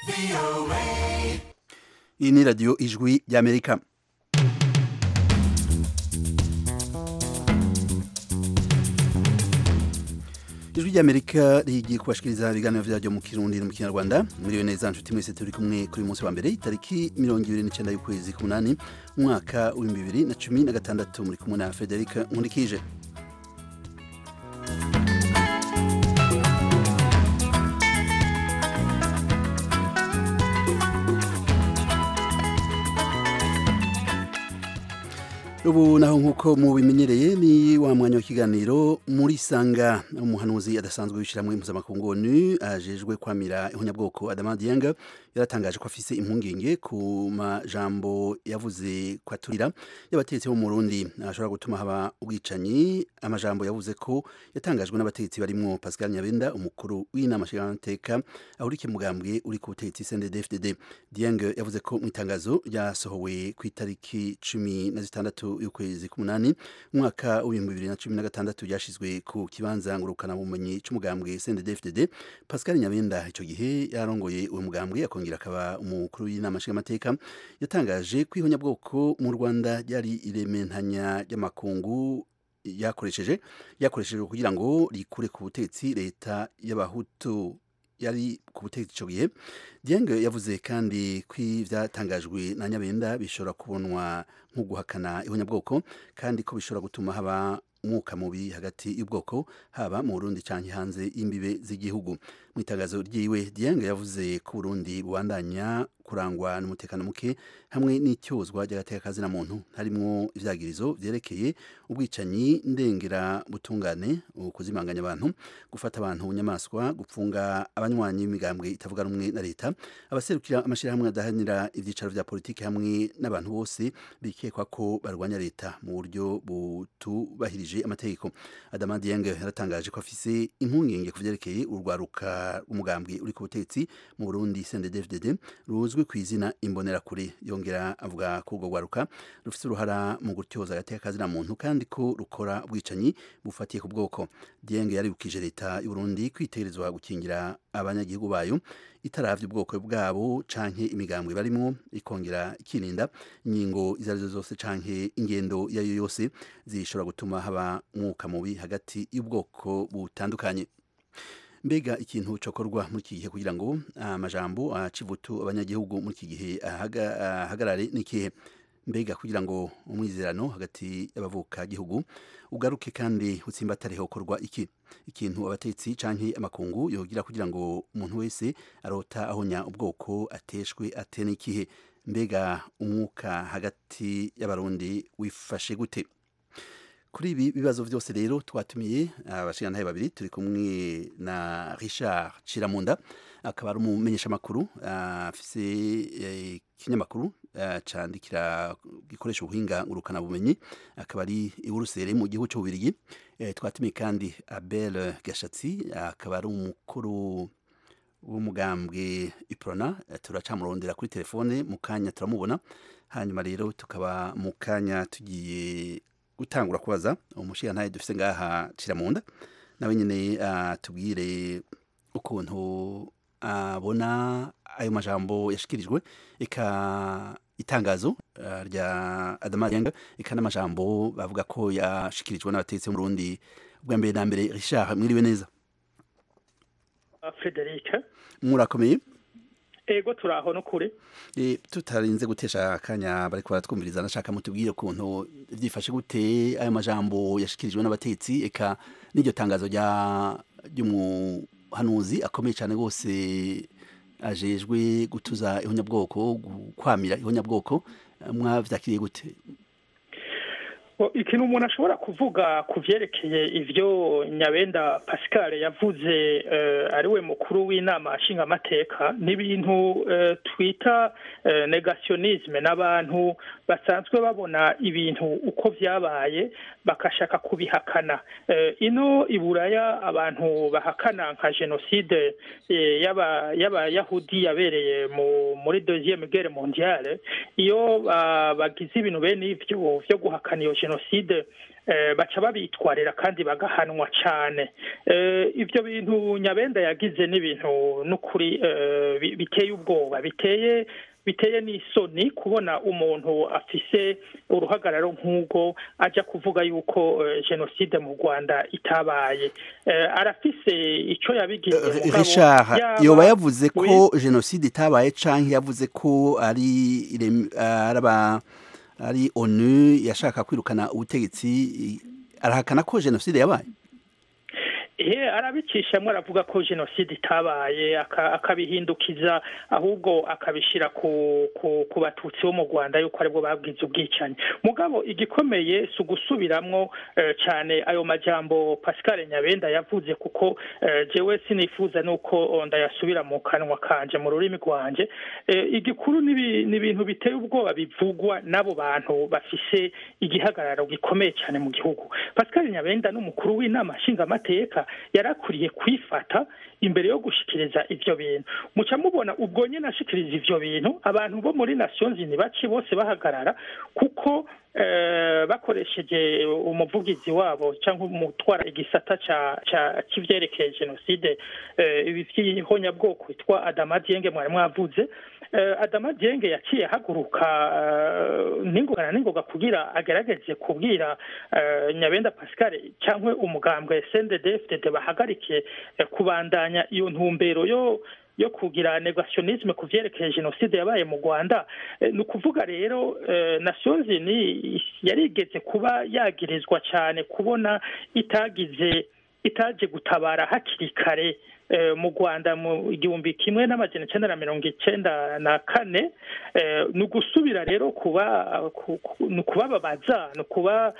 iyi ni radiyo ijwi ry'amerika ijwi ry'amerika rigiye kubashikiriza ibiganiro vyaryo mu kirundi no mu kinyarwanda muriwe neza nshuti mwese turi kumwe kuri uyu munsi wa mbere itariki mirongo ibiri n'icenda y'ukwezi k'umunani umwaka w'ibihumbi bibiri na cumi na gatandatu muri kumwe na frederic nkurikije ubu naho nk'uko mubimenyereye ni wa mwanya w'ikiganiro muri sanga umuhanuzi adasanzwe w'ishyirahamwe mpuzamakungu onu ajejwe kwamira ihunyabwoko adama dieng yaratangaje ko afise impungenge ku majambo yavuze ko aturira y'abategetsi bo mu Burundi ashobora gutuma haba ubwicanyi amajambo yavuze ko yatangajwe n'abategetsi barimwo Pascal Nyabenda umukuru w'inama nshingamateka ahurikiye mugambwe uri ku butegetsi CNDD-FDD Dieng yavuze ko mu itangazo ryasohowe ku itariki cumi na zitandatu y'ukwezi k'umunani umwaka w'ibihumbi bibiri na cumi na gatandatu ryashizwe ku kibanza ngurukana bumenyi c'umugambwe CNDD-FDD Pascal Nyabenda ico gihe yarongoye uwo mugambwe akongera akaba umukuru w'inama nshingamateka yatangaje ko ihonyabwoko mu Rwanda ryari irementanya ry'amakungu yakoresheje yakoresheje kugira ngo rikure ku butegetsi leta y'abahutu yari ku butegetsi ico gihe Dieng yavuze kandi ko ivyatangajwe na Nyabenda bishobora kubonwa nko guhakana ihonyabwoko kandi ko bishobora gutuma haba umwuka mubi hagati y'ubwoko haba mu Burundi canke hanze y'imbibe z'igihugu mu itangazo ryiwe Dieng yavuze ko Burundi bubandanya kurangwa n'umutekano muke hamwe n'icyozwa ry'agateka na muntu harimwo ivyagirizo vyerekeye ubwicanyi ndengera butungane ukuzimanganya abantu gufata abantu nyamaswa gupfunga abanywanyi b'imigambwe itavuga rumwe na leta abaserukira amashirahamwe adahanira ivyicaro vya politiki hamwe n'abantu bose bikekwa ko barwanya leta mu buryo butubahirije amategeko Adama Dieng yaratangaje ko afise impungenge ku vyerekeye urwaruka rw'umugambwe uri ku butegetsi mu Burundi CNDD-FDD ruzwi ku izina imbonerakure yongera avuga ko urwo rwaruka rufite uruhara mu gutyoza agateka na muntu kandi ko rukora ubwicanyi bufatiye ku bwoko Dieng yaribukije leta y'u Burundi kwitegerezwa gukingira abanyagihugu bayo itaravye ubwoko bwabo canke imigambwe barimo ikongera ikirinda ingingo izo arizo zose canke ingendo yayo yose zishobora gutuma haba umwuka mubi hagati y'ubwoko butandukanye mbega ikintu cokorwa muri iki gihe kugira ngo amajambo acivutu abanyagihugu muri iki gihe ahagarare n'ikihe mbega kugira ngo umwizerano hagati y'abavuka gihugu ugaruke kandi utsimbatare hokorwa iki ikintu abatetsi canke amakungu yogira kugira ngo umuntu wese arota ahonya ubwoko ateshwe atene ikihe mbega umwuka hagati y'abarundi wifashe gute kuri ibi bibazo byose rero twatumiye abashingantahe babiri turi kumwe na Richard Ciramunda akaba ari umumenyeshamakuru afise ikinyamakuru candikira gikoresha ubuhinga ngurukana bumenyi akaba ari iburusere mu gihugu cy'ububirigi twatumiye kandi Abel Gashatsi akaba ari umukuru w'umugambwe Iprona turacamurondera kuri telefone mu kanya turamubona hanyuma rero tukaba mu kanya tugiye gutangura kubaza umushingantahe dufise ngaha Ciramunda nawe nyene atubwire ukuntu abona ayo majambo yashikirijwe eka itangazo rya Adama Dieng eka n'amajambo bavuga ko yashikirijwe n'abatetsi mu Burundi bwa mbere na mbere Richard mwiriwe neza Frederic murakomeye ego turaho no kure e, tutarinze gutesha akanya bariko baratwumviriza nashaka mutubwire ukuntu vyifashe gute ayo majambo yashikirijwe n'abatetsi eka n'iryo tangazo rya ry'umuhanuzi akomeye cyane rwose ajejwe gutuza ihonyabwoko kwamira ihonyabwoko mwavyakiriye gute ikintu umuntu ashobora kuvuga ku vyerekeye ivyo nyabenda pascal yavuze ari we mukuru w'inama nshingamateka ni ibintu twita negationisme n'abantu basanzwe babona ibintu uko vyabaye bakashaka kubihakana ino i buraya abantu bahakana nka jenoside y'abayahudi yabereye muri deuxième guerre mondiale iyo bagize ibintu bene ivyo vyo guhakana iyo jenoside baca babitwarira kandi bagahanwa cyane ibyo bintu nyabenda yagize n'ibintu n'ukuri biteye ubwoba biteye biteye n'isoni kubona umuntu afise uruhagararo nk'ubwo ajya kuvuga yuko jenoside mu rwanda itabaye arafise icyo yabigize Richard yoba yavuze ko jenoside itabaye cyangwa yavuze ko ari araba ari onu yashaka kwirukana ubutegetsi arahakana ko jenoside yabaye ehe arabicishamo aravuga ko jenoside itabaye akabihindukiza ahubwo akabishyira ku batutsi bo mu rwanda yuko aribwo babwize ubwicanyi mugabo igikomeye si ugusubiramwo cyane ayo majambo pascal nyabenda yavuze kuko jewe sinifuza nuko ndayasubira mu kanwa kanje mu rurimi rwanjye igikuru ni ibintu biteye ubwoba bivugwa n'abo bantu bafise igihagararo gikomeye cyane mu gihugu pascal nyabenda n'umukuru w'inama nshingamateka yarakuriye kwifata imbere yo gushikiriza ivyo bintu muca mubona ubwo nyene ashikiriza ivyo bintu abantu bo muri nations unies baci bose bahagarara kuko bakoresheje umuvugizi wabo cyangwa umutwara igisata cy'ivyerekeye jenoside ibi vy'ihonyabwoko witwa adama dienge mwari mwavuze adama dienge yaciye ahaguruka n'ingoga na n'ingoga kugira agerageze kubwira nyabenda pascal cyangwa umugambwe sndfdd bahagarike kubandanya iyo ntumbero yo yo kugira negationisme ku vyerekeye jenoside yabaye mu rwanda ni ukuvuga rero nations unies yarigeze kuba yagirizwa cyane kubona itagize itaje gutabara hakiri kare mu rwanda mu igihumbi kimwe n'amajana icyenda na mirongo icyenda na kane ni ugusubira rero kuba ni ukubababaza ni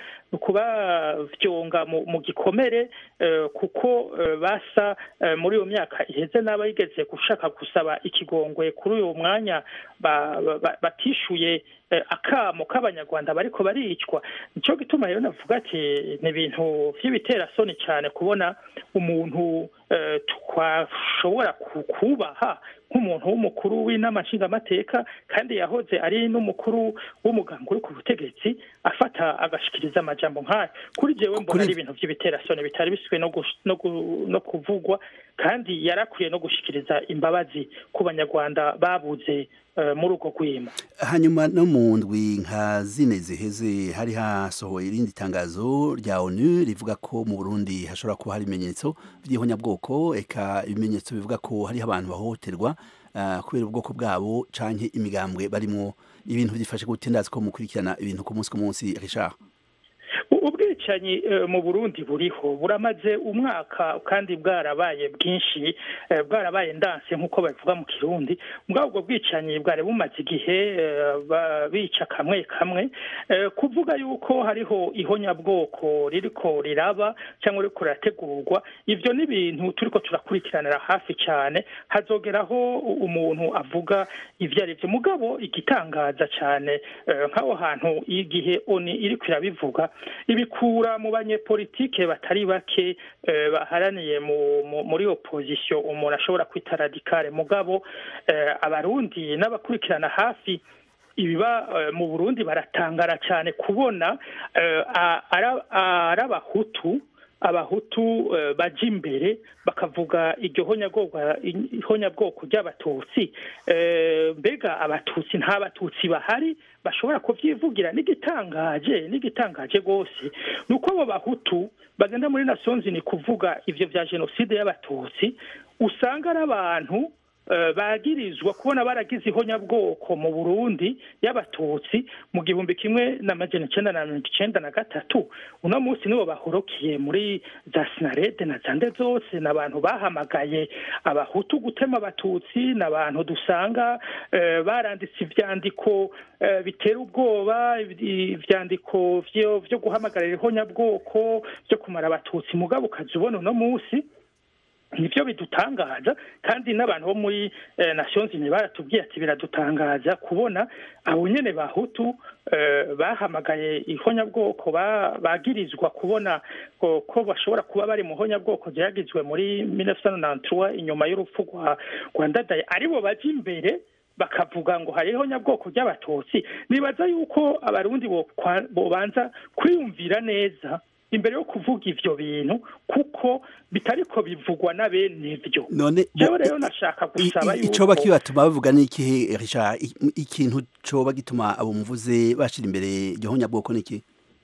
ukubavyonga mu gikomere kuko basa muri iyo myaka iheze n'aba yigeze gushaka gusaba ikigongwe kuri uyu mwanya batishuye akamo k'abanyarwanda bariko baricwa nicyo gituma rero navuga ati ni ibintu vy'ibiterasoni cyane kubona umuntu twashobora kubaha nk'umuntu w'umukuru w'inama nshingamateka kandi yahoze ari n'umukuru w'umuganga uri ku butegetsi afata agashikiriza amajambo nk'ayo kuri jewe mbona ari ibintu vy'ibiterasoni bitari biswe no kuvugwa kandi yarakwiye no gushikiriza imbabazi ku banyarwanda babuze muri uko kwima hanyuma no mu ndwi nka zine ziheze hari hasohoye irindi tangazo rya onu rivuga ko mu burundi hashobora kuba hari ibimenyetso by'ihonyabwoko eka ibimenyetso bivuga ko hariho abantu bahohoterwa kubera ubwoko bwabo canke imigambwe barimwo ibintu byifashe gute ndazi ko mukurikirana ibintu ku munsi ku munsi Richard ubwicanyi mu burundi buriho buramaze umwaka kandi bwarabaye bwinshi bwarabaye ndanse nk'uko babivuga mu kirundi mbwa ubwo bwicanyi bwari bumaze igihe bica kamwe kamwe kuvuga yuko hariho ihonyabwoko ririko riraba cyangwa ririko rirategurwa ivyo ni ibintu turiko turakurikiranira hafi cyane hazogeraho umuntu avuga ivyo ari vyo mugabo igitangaza cyane nk'aho hantu igihe oni iriko irabivuga ibikura mu banyepolitike batari bake baharaniye muri opozisiyo umuntu ashobora kwita radikale mugabo abarundi n'abakurikirana hafi ibiba mu burundi baratangara cyane kubona ari abahutu abahutu baja imbere bakavuga iryo honyabwoko ry'abatutsi mbega abatutsi nta batutsi bahari bashobora kubyivugira n'igitangaje n'igitangaje rwose ni uko abo bahutu bagenda muri nasonzi ni kuvuga ibyo bya jenoside y'abatutsi usanga ari abantu bagirizwa kubona baragize ihonyabwoko mu burundi y'abatutsi mu gihumbi kimwe n'amajana icyenda na mirongo icyenda na gatatu uno munsi nibo bahorokiye muri za sinarede na zande zose ni abantu bahamagaye abahutu gutema abatutsi ni abantu dusanga baranditse ibyandiko bitera ubwoba ibyandiko byo guhamagarira ihonyabwoko byo kumara abatutsi mugabo ukaza ubona uno munsi nibyo bidutangaza kandi n'abantu bo muri nations unies baratubwiye ati biradutangaza kubona abo nyene bahutu bahamagaye ihonyabwoko bagirizwa kubona ko bashobora kuba bari mu honyabwoko ryagizwe muri 1993 inyuma y'urupfu rwa ndadaye aribo baje imbere bakavuga ngo hariho nyabwoko ry'abatutsi nibaza yuko abarundi bobanza kwiyumvira neza imbere yo kuvuga ivyo bintu kuko bitariko bivugwa na bene ivyo none jewe rero nashaka gusaba yuko icoba kibatuma bavuga n'ikihe Richard ikintu coba gituma abo muvuze bashira imbere iryo honyabwoko niki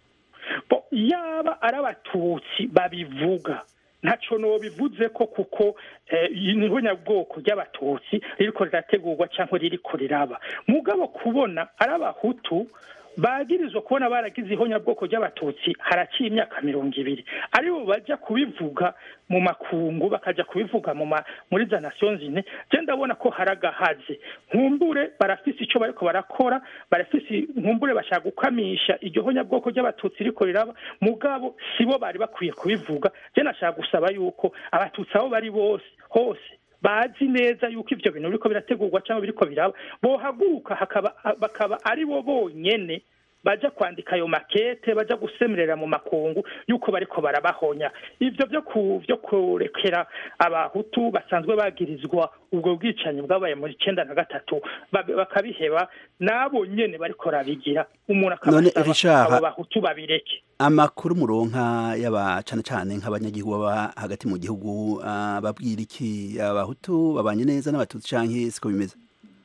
yaba ari abatutsi babivuga ntaco nobivuze ko kuko niho nyabwoko ry'abatutsi ririko rirategurwa cyangwa ririko riraba mugabo kubona ari abahutu bagirizwa kubona baragize ihonyabwoko ry'abatutsi haraciye imyaka mirongo ibiri aribo bajya kubivuga mu makungu bakajya kubivuga muri za nations unies je ndabona ko haragahaze nkumbure barafise ico bariko barakora barafise nkumbure bashaka gukamisha iryo honyabwoko ry'abatutsi riko riraba mugabo sibo bari bakwiye kubivuga je nashaka gusaba yuko abatutsi aho bari bose hose bazi neza yuko ivyo bintu biriko birategurwa cyangwa biriko biraba bohaguruka hakaba bakaba ari bo bonyene baja kwandika ayo makete baja gusemerera mu makungu yuko bariko barabahonya ivyo vyo ku vyo kurekera abahutu basanzwe bagirizwa ubwo bwicanyi bwabaye muri icenda na gatatu bakabiheba nabo nyene bariko rabigira umuntu akabasaba abo bahutu babireke amakuru muronka yaba cane cane nk'abanyagihugu baba hagati mu gihugu uh, babwira iki abahutu babanye neza n'abatutsi canke siko bimeze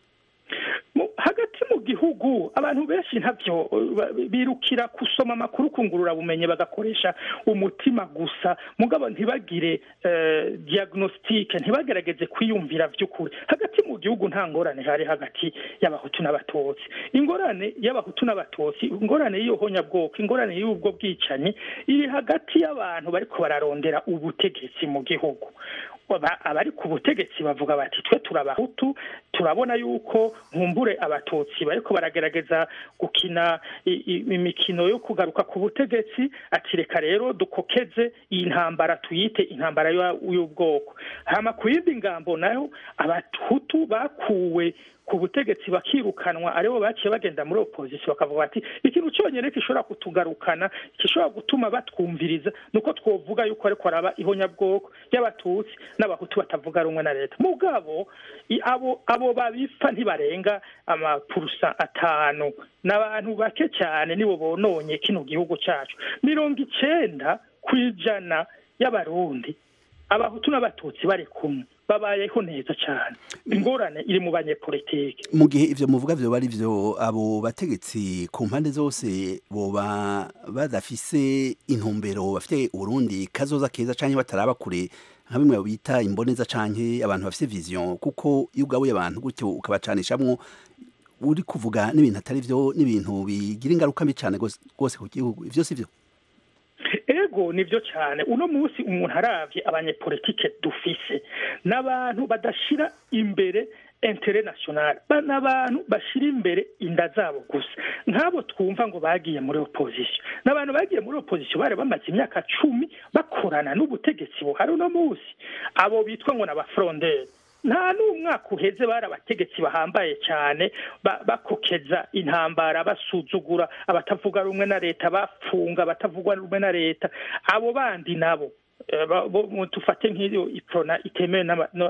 hagati mu gihugu abantu benshi ntabyo birukira gusoma amakuru kungurura bumenyi bagakoresha umutima gusa mugabo ntibagire diagnostique ntibagerageze kwiyumvira by'ukuri hagati mu gihugu nta ngorane hari hagati y'abahutu n'abatutsi ingorane y'abahutu n'abatutsi ingorane y'ihonyabwoko ingorane y'ubwo bwicanyi iri hagati y'abantu bariko bararondera ubutegetsi mu gihugu abari ku butegetsi bavuga bati twe turabahutu turabona yuko nkumbure abatutsi bariko baragerageza gukina imikino yo kugaruka ku butegetsi ati reka rero dukokeze iyi ntambara tuyite intambara y'ubwoko hama ku yindi ngambo nayo abahutu bakuwe ku butegetsi bakirukanwa aribo baciye bagenda muri opposition bakavuga bati ikintu cyonyine gishobora kutugarukana gishobora gutuma batwumviriza nuko twovuga yuko ariko araba ihonyabwoko y'abatutsi n'abahutu batavuga rumwe na leta mugabo abo abo babipfa ntibarenga amapurusa atanu n'abantu bake cyane nibo bononye kino gihugu cyacu mirongo icenda ku ijana y'abarundi abahutu n'abatutsi bari kumwe babayeho neza cyane ingorane iri mu banyepolitike mu gihe ivyo muvuga vyo bari vyo abo bategetsi ku mpande zose boba badafise intumbero bafite uburundi kazoza keza canke bataraba kure nka bimwe bita imboneza canke abantu bafise vision kuko iyo ugabuye abantu gutyo ukabacanishamwo uri kuvuga n'ibintu atari vyo n'ibintu bigira ingaruka mbi cane rwose ku gihugu ivyo si vyo ego nibyo cyane uno munsi umuntu aravye abanyepolitike dufise n'abantu badashira imbere intere national n'abantu bashira imbere inda zabo gusa nk'abo twumva ngo bagiye muri opposition n'abantu bagiye muri opposition bari bamaze imyaka cumi bakorana n'ubutegetsi buhari uno munsi abo bitwa ngo n'abafronderi nta n'umwaka uheze bari abategetsi bahambaye cyane bakokeza intambara basuzugura abatavuga rumwe na leta bafunga abatavuga rumwe na leta abo bandi nabo tufate nk'iyo iprona itemewe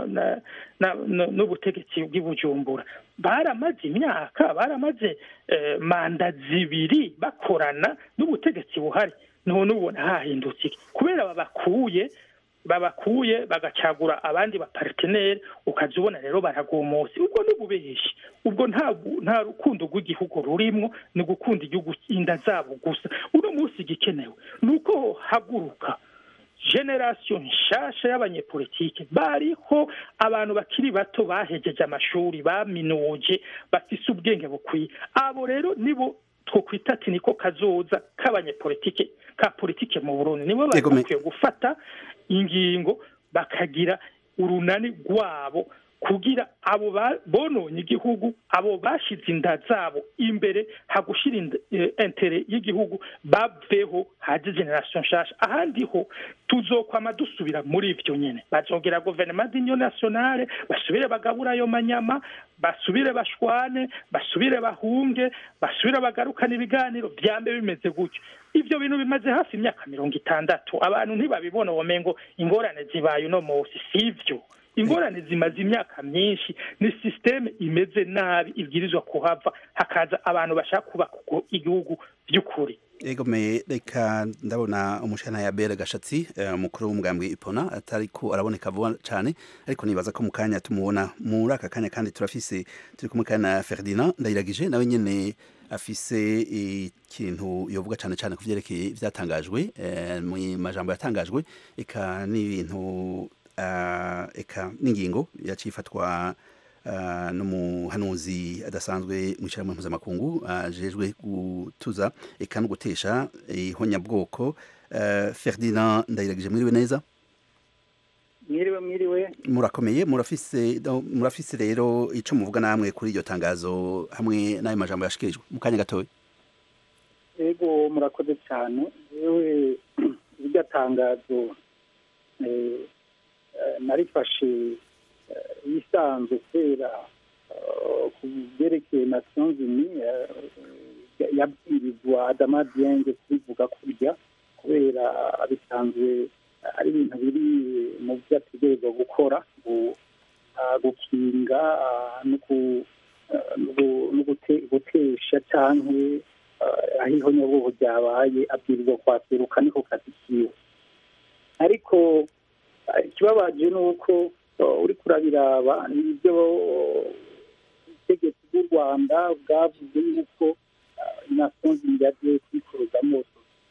n'ubutegetsi bw'ibujumbura baramaze imyaka baramaze manda zibiri bakorana n'ubutegetsi buhari none ubona hahindutse kubera babakuye babakuye bagacagura abandi baparteneri ukaza ubona rero baragomose ubwo ni ububeshi ubwo nta rukundo rw'igihugu rurimwo ni gukunda igihugu inda zabo gusa uno munsi igikenewe ni uko haguruka generasiyo nshasha y'abanyepolitike bariho abantu bakiri bato bahejeje amashuri baminuje bafise ubwenge bukwiye abo rero nibo twokwita ati niko kazoza k'abanyepolitike ka politike mu burundi nibo bari bakwiye gufata ingingo bakagira urunani rwabo kugira abo bononye igihugu abo bashize inda zabo imbere hagushira intere y'igihugu baveho haje generation nshasha ahandi ho tuzokwama dusubira muri ivyo nyene bazongera guverinoma d'union nationale basubire bagabura ayo manyama basubire bashwane basubire bahunge basubire bagarukana ibiganiro vyambe bimeze gutyo ivyo bintu bimaze hafi imyaka mirongo itandatu abantu ntibabibona womengo ingorane zibaye uno munsi sivyo ingorane zimaze imyaka myinshi ni sisiteme imeze nabi ibwirizwa kuhava hakaza abantu bashaka kubaka igihugu by'ukuri egome reka ndabona umushana ya bere gashatsi umukuru w'umugambwe ipona atari ko araboneka vuba cyane ariko nibaza ko mu kanya tumubona muri aka kanya kandi turafise turi kumwe kandi na Ferdinand ndayiragije nawe nyene afise ikintu yovuga cyane cyane ku vyerekeye ivyatangajwe mu majambo yatangajwe eka n'ibintu eka n'ingingo yacifatwa n'umuhanuzi adasanzwe mu ishyirahamwe mpuzamakungu ajejwe gutuza eka no gutesha ihonyabwoko Ferdinand ndayiragije mwiriwe neza mwiriwe mwiriwe murakomeye murafise murafise rero ico muvuga namwe kuri iryo tangazo hamwe n'ayo majambo yashikirijwe mu kanya gatoya yego murakoze cyane yewe iryo tangazo narifashe yisanzwe kubera ku byerekeye nations unies yabwirizwa adama dienge kubivuga kurya kubera bisanzwe ari ibintu biri mu byo ategerezwa gukora gukinga no gutesha cyangwa aho ihonyabwoko ryabaye abwirizwa kwaseruka niko kazi kiwe ariko ikibabaje ni uko uri kurabiraba ibyo ubutegetsi bw'u rwanda bwavuze yuko nations unies yagiye kubikorozamo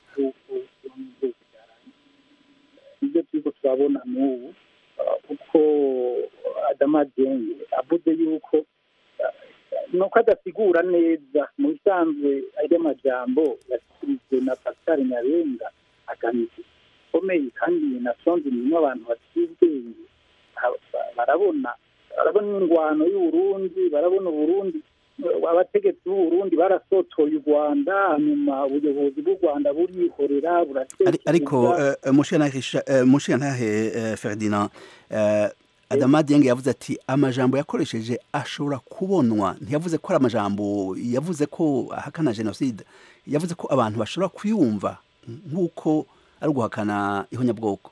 nibyo turiko turabona n'ubu kuko adama denge avuze yuko nuko adasigura neza mu bisanzwe arya majambo yashyikirijwe na pascal nyarenga agamije ikomeye kandi nations unies abantu baciye ubwenge barabona barabona ingwano y'uburundi barabona uburundi abategetsi b'uburundi barasotoye u rwanda hanyuma ubuyobozi bw'u rwanda burihorera ariko mushiyantahe ferdinand adama dienge yavuze ati amajambo yakoresheje ashobora kubonwa ntiyavuze ko ari amajambo yavuze ko ahakana jenoside yavuze ko abantu bashobora kuyumva nk'uko ari uguhakana ihonyabwoko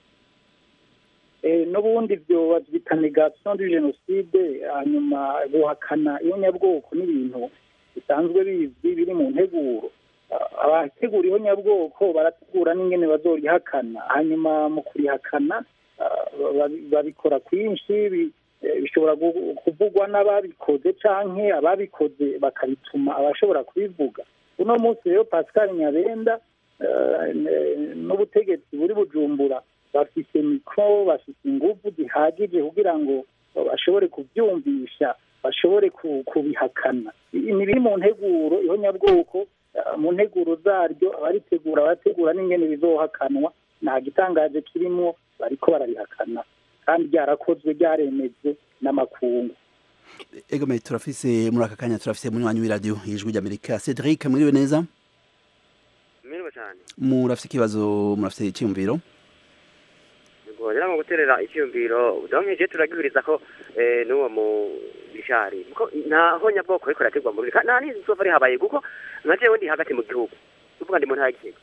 n'ubundi ibyo babyita negation du jenoside hanyuma guhakana ihonyabwoko n'ibintu bisanzwe bizwi biri mu nteguro abategura ihonyabwoko barategura n'ingene bazorihakana hanyuma mu kurihakana babikora kwinshi bishobora kuvugwa n'ababikoze canke ababikoze bakabituma abashobora kubivuga uno munsi rero pascal nyabenda n'ubutegetsi buri bujumbura bafite mikoro bafite ingufu zihagije kugira ngo bashobore kubyumvisha bashobore kubihakana ni biri mu nteguro ihonyabwoko mu nteguro zaryo abaritegura abategura n'ingene bizohakanwa nta gitangaje kirimo bariko barabihakana kandi ryarakozwe ryaremejwe n'amakungu egome turafise muri aka kanya turafise munywanyi w'iradiyo ijwi ry'amerika cedric mwiriwe neza mwiriwe cyane murafise ikibazo murafise icyiyumviro rero mu guterera icyiyumviro donkeje turagihuriza ko n'uwo mu bishari kuko nta honyabwoko ariko rategwa mu rurika nta n'izi nsofa rihabaye kuko nka jewe ndi hagati mu gihugu tuvuga ndi mu ntara y'igitego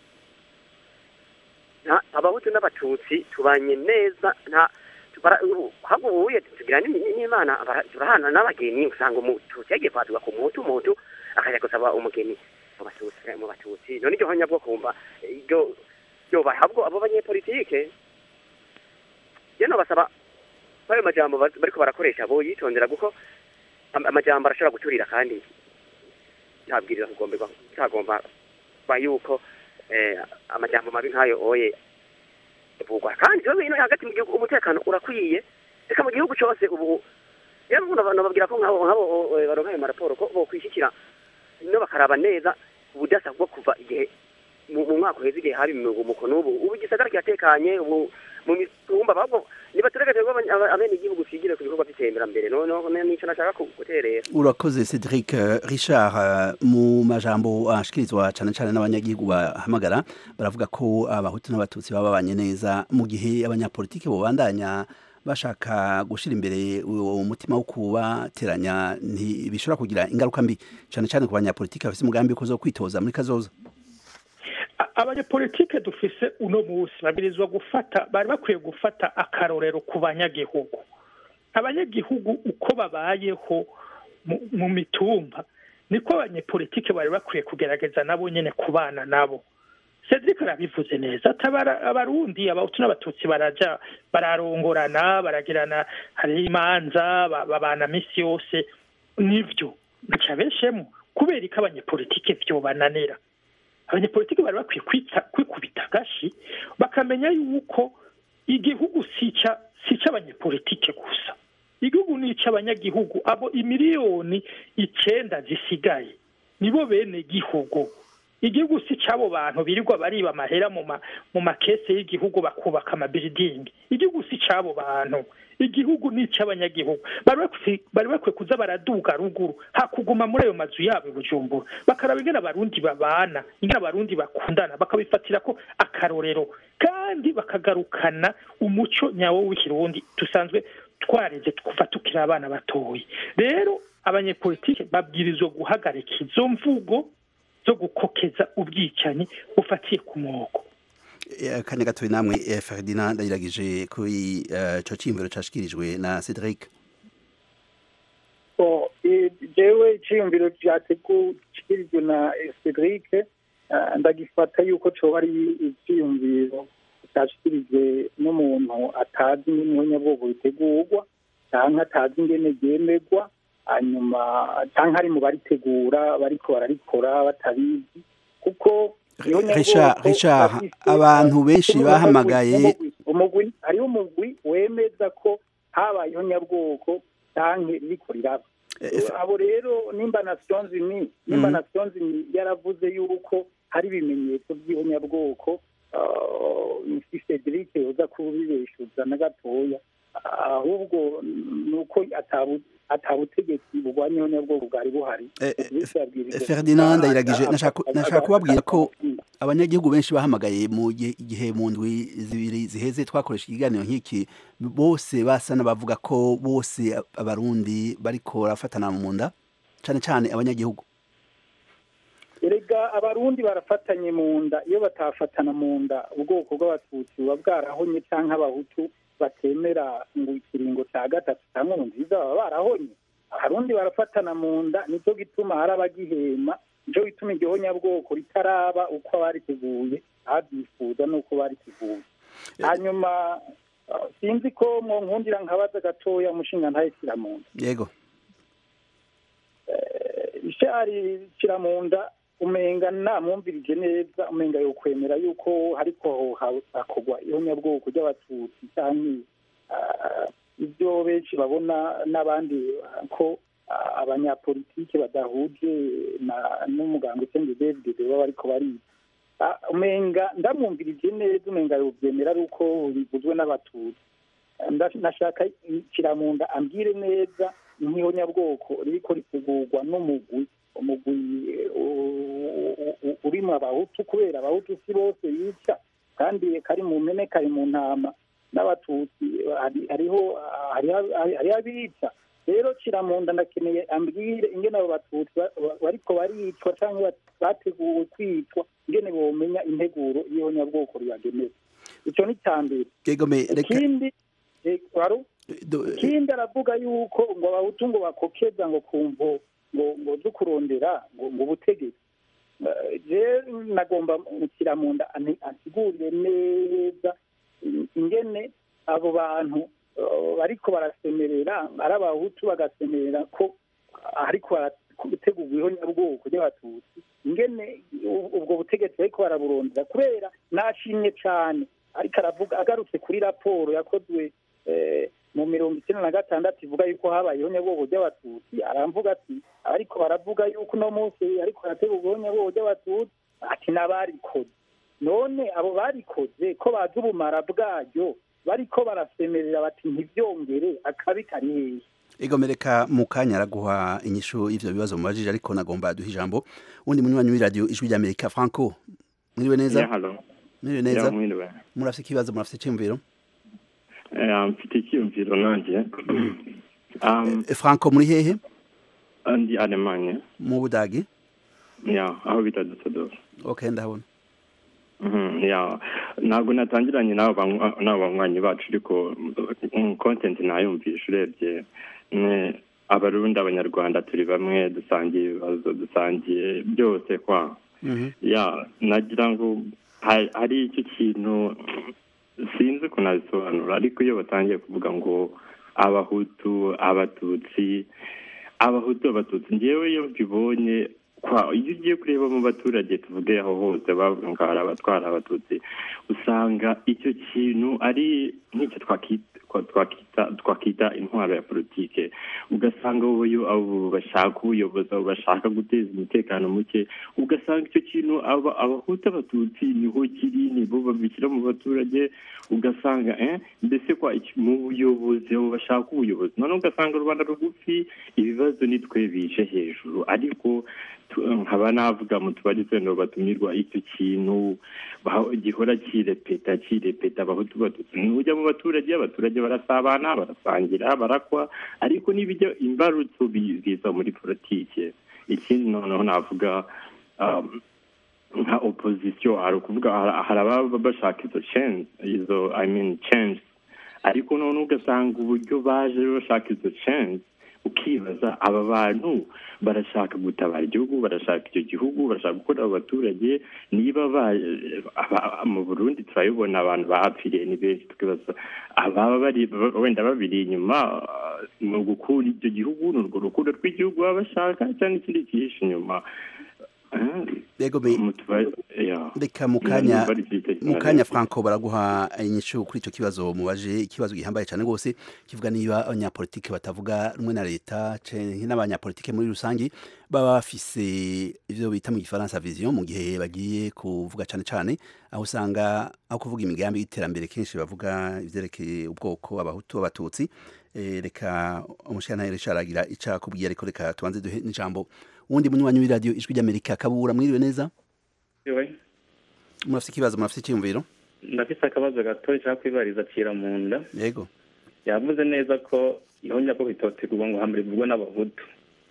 abahutu n'abatutsi tubanye neza nta ahubwo ubuye tugira n'imana turahana n'abageni usanga umututsi yagiye kwaduka ku muhutu umuhutu akajya gusaba umugeni mu batutsi mu batutsi none iryo honyabwoko wumva iryo ryobaye ahubwo abo banyepolitike rero basaba ko ayo majambo bariko barakoresha bo yitondera kuko amajambo arashobora guturira kandi ntabwiriza kugomberwa utagomba ba yuko amajambo mabi nk'ayo oye vugwa kandi ikibazo ino hagati mu gihugu umutekano urakwiye reka mu gihugu cyose ubu rero nababwira ko nk'abo nk'abo baronka ayo maraporo ko bokwishyikira no bakaraba neza ubudasa bwo kuva igihe mu mu mwaka uheze igihe hari umuko n'ubu ubu igisagara kiratekanye ubu mu mitumba ahubwo nibatureke twebwe abanye- aba- abenegihugu twigire ku bikorwa by'iterambere no no no- nico nashaka ku- guterera urakoze cedric eh, richard eh, mu majambo ashikirizwa cyane cyane n'abanyagihugu bahamagara baravuga ko abahutu n'abatutsi baba babanye neza mu gihe abanyapolitiki bobandanya bashaka gushyira imbere uwo mutima wo kubateranya ntibishobora kugira ingaruka mbi cyane cyane ku banyapolitiki bafite umugambi wo kuza kwitoza muri kazoza A- abanyepolitike dufise uno munsi babirizwa gufata bari bakwiye gufata akarorero ku banyagihugu abanyagihugu uko babayeho mu, mu mitumba niko abanyepolitike bari bakwiye kugerageza nabo nyene kubana nabo Cedric arabivuze neza ati abara- abarundi abahutu n'abatutsi baraja bararongorana baragirana hariho imanza ba- babana misi yose nivyo nticabeshemo kubera ko abanyepolitike vyobananira abanyepolitiki bari bakwiye kwita- kwikubita agashi bakamenya yuko igihugu si ica- si icy'abanyepolitike gusa igihugu ni icy'abanyagihugu abo imiliyoni icenda zisigaye nibo bene gihugu igihugu si cy'abo bantu birirwa bariba amahera mu ma mu makese y'igihugu bakubaka amabiridingi igihugu si cy'abo bantu igihugu ni icy'abanyagihugu bari bakwiye bari bakwiye kuza baraduga ruguru hakuguma muri ayo mazu yabo i bujumbura bakaraba ingene abarundi babana ingene abarundi bakundana bakabifatira ko akarorero kandi bakagarukana umuco nyawo w'ikirundi dusanzwe twareze kuva tukiri abana batoya rero abanyepolitike babwirizwa guhagarika izo mvugo zo gukokeza ubwicanyi bufatiye ku mwoko Eh, kanya gatoya namwe eh, ferdinand ndayiragije kuri eh, ico ciyumviro cashikirijwe na cedric So, eh, jewe iciyumviro cyategukirijwe na eh, Cedric eh, ndagifata yuko coba ari iciyumviro cyashikirijwe n'umuntu atazi n'umunyabwoko bitegurwa canke atazi ingene ryemerwa hanyuma canke ari mu baritegura bariko bararikora batabizi kuko ihonyabwoko Richard, Richard, bafise- abantu benshi umugwi- bahamagaye- umugwi- umugwi hariho umugwi wemeza ko habaye ihonyabwoko canke ririko riraba Eh, abo rero nimba nations unies nimba Mhm. nations unies yaravuze yuko hari ibimenyetso by'ihonyabwoko uh, Cedric yoza kubibeshuza na gatoya ahubwo ni uko atabu- atabutegetsi burwanya ihonyabwoko bwari buhari Eh, eh, Cedric yabwirijwe Ferdinand gutaha, Ndayiragije, nashaka- aga- nashaka aga- kubabwira ko aga- abanyagihugu benshi bahamagaye mu gihe igihe mu ndwi zibiri ziheze twakoresha ikiganiro nk'iki bose basa n'abavuga ko bose abarundi bariko barafatana mu nda cane cane abanyagihugu erega abarundi barafatanye mu nda iyo batafatana mu nda ubwoko bw'abatutsi buba bwarahonye cyangwa abahutu batemera ngo ikiringo cya gatatu cyangwa ngo nziza baba barahonye abarundi barafatana mu nda nicyo gituma hari abagihema nicyo gituma igihonyabwoko ritaraba uko bariteguye abyifuza n'uko bariteguye hanyuma uh, sinzi ko mwonkundira nkabaza gatoya umushinga ntayishyira mu nda yego ishari kiramunda umenga namwumvirije neza umenga yokwemera yuko ariko hakorwa ihonyabwoko ry'abatutsi cyangwa ah, ibyo benshi babona n'abandi ah, ko ah, abanyapolitike badahuje na- n'umuganga usenga david baba bariko bariga Ah, umenga ndamwumvirije neza umenga yobyemera ari uko biguzwe n'abatutsi Nda- nashaka kiramunda ambwire neza nk'ihonyabwoko ririko ritegurwa n'umugwi umugwi eh, u- u- u- urimo abahutu kubera abahutu si bose bica kandi kari mu mpene kari mu ntama n'abatutsi hari- hariho hariho- hariho abica rero kiramunda ndakeneye ambwire ingene abo batutsi ba- ba- bariko baricwa cyangwa bateguwe kwicwa ingene bomenya integuro y'ihonyabwoko ribagenewe icyo ni icya mbere yego me reka ikindi eh, wari do- ikindi aravuga yuko ngo abahutu ngo bakokeza ngo kumvo ngo ngo zo kurondera ngo ngo ubutegetsi Eh, je nagomba mukira mu nda ani- ansigurire neza in- ingene abo bantu eh, bariko barasemerera ari abahutu bagasemerera ko ariko barategurwa ihonyabwoko ry'abatutsi ingene u- ubwo butegetsi bariko baraburondera kubera nashimye cane ariko aravuga agarutse kuri raporo yakozwe eh, mu mirongo icyenda na gatandatu ivuga yuko habayeho nyabwoko ry'abatutsi aramvuga ati ariko baravuga yuko uno munsi ariko harategurwa nyabwoko ry'abatutsi ati n'abarikoze none abo barikoze ko bazi ubumara bwaryo bariko barasemerera bati ntibyongere akabi kari hehe egomereka mu kanya araguha inyishu y'ivyo bibazo mubajije ariko nagomba duha ijambo undi munywanyi w'iradiyo ijwi ry'amerika franco mwiriwe neza Yeah, hello. mwiriwe neza Yeah, mwiriwe. murafite ikibazo murafite iciyumviro Eh, mfite icyiyumviro nanjye um, Eh, franco muri hehe ndi alemanye mu budagi ya aho bita dusseldorf okay ndabona Mhm, ya ntabwo natangiranye n'abo banywa- n'abo banywanyi bacu ariko mm, content nayumvisha urebye mm, abarundi abanyarwanda turi bamwe dusangiye ibibazo dusangiye byose kwa Mhm. ya nagira ngo ha- hari icyo kintu sinzi uko nabisobanura ariko iyo batangiye kuvuga ngo abahutu abatutsi abahutu abatutsi ngewe iyo mbibonye kwa iyo ugiye kureba mu baturage tuvuge aho hose bavuga ngo hari abatwara abatutsi usanga icyo kintu ari nk'icyo twakita twakita twakita intwaro ya politike ugasanga abo yo- abo bashaka ubuyobozi abo bashaka guteza umutekano muke ugasanga icyo kintu aba- abahutu abatutsi niho kiri nibo babishyira mu baturage ugasanga eh mbese kwa iki- mu buyobozi abo bashaka ubuyobozi noneho ugasanga rubanda rugufi ibibazo ni twe bije hejuru ariko tu- nkaba navuga mu tubari twendo batumirwa icyo kintu baho- gihora kirepeta kirepeta abahutu batutsi nujya mu baturage abaturage barasabana barasangira barakwa ariko n'ibijya imbarutso bi- biza muri politike ikindi noneho navuga um, nka opposition hari ukuvuga hari- hari ababa bashaka izo change izo i mean change ariko noneho ugasanga uburyo baje bashaka izo change ukibaza aba bantu barashaka gutabara igihugu barashaka icyo gihugu barashaka gukorera abaturage niba ba- aba- mu burundi turabibona abantu bahapfiriye ni benshi tukibaza ababa bari wenda babiri inyuma uh, mu gukura icyo gihugu ni urwo rukundo rw'igihugu baba bashaka cyangwa ikindi cyihishe inyuma Yego me mu tubari ya reka mu kanya Bari byita mu cyane. kanya franco baraguha inyishu kuri icyo kibazo mubaje ikibazo gihambaye cyane rwose kivuga niba abanyapolitike batavuga rumwe na leta canke n'abanyapolitike muri rusange baba bafise ivyo bita mu gifaransa vision mu gihe bagiye kuvuga cyane cyane aho usanga aho kuvuga imigambi y'iterambere kenshi bavuga ivyerekeye ubwoko abahutu abatutsi Eh, reka umushikana Richard aragira ica kubwiye ariko reka tubanze duhe n'ijambo wundi munywanyi w'iradiyo ijwi ry'amerika kabura mwiriwe neza Yewe, murafite ikibazo murafite icyiyumviro ndafise akabazo gato nshaka kwibariza acira mu nda yego yavuze neza ko ihonya ko bitotegurwa ngo hambere bivugwe n'abahutu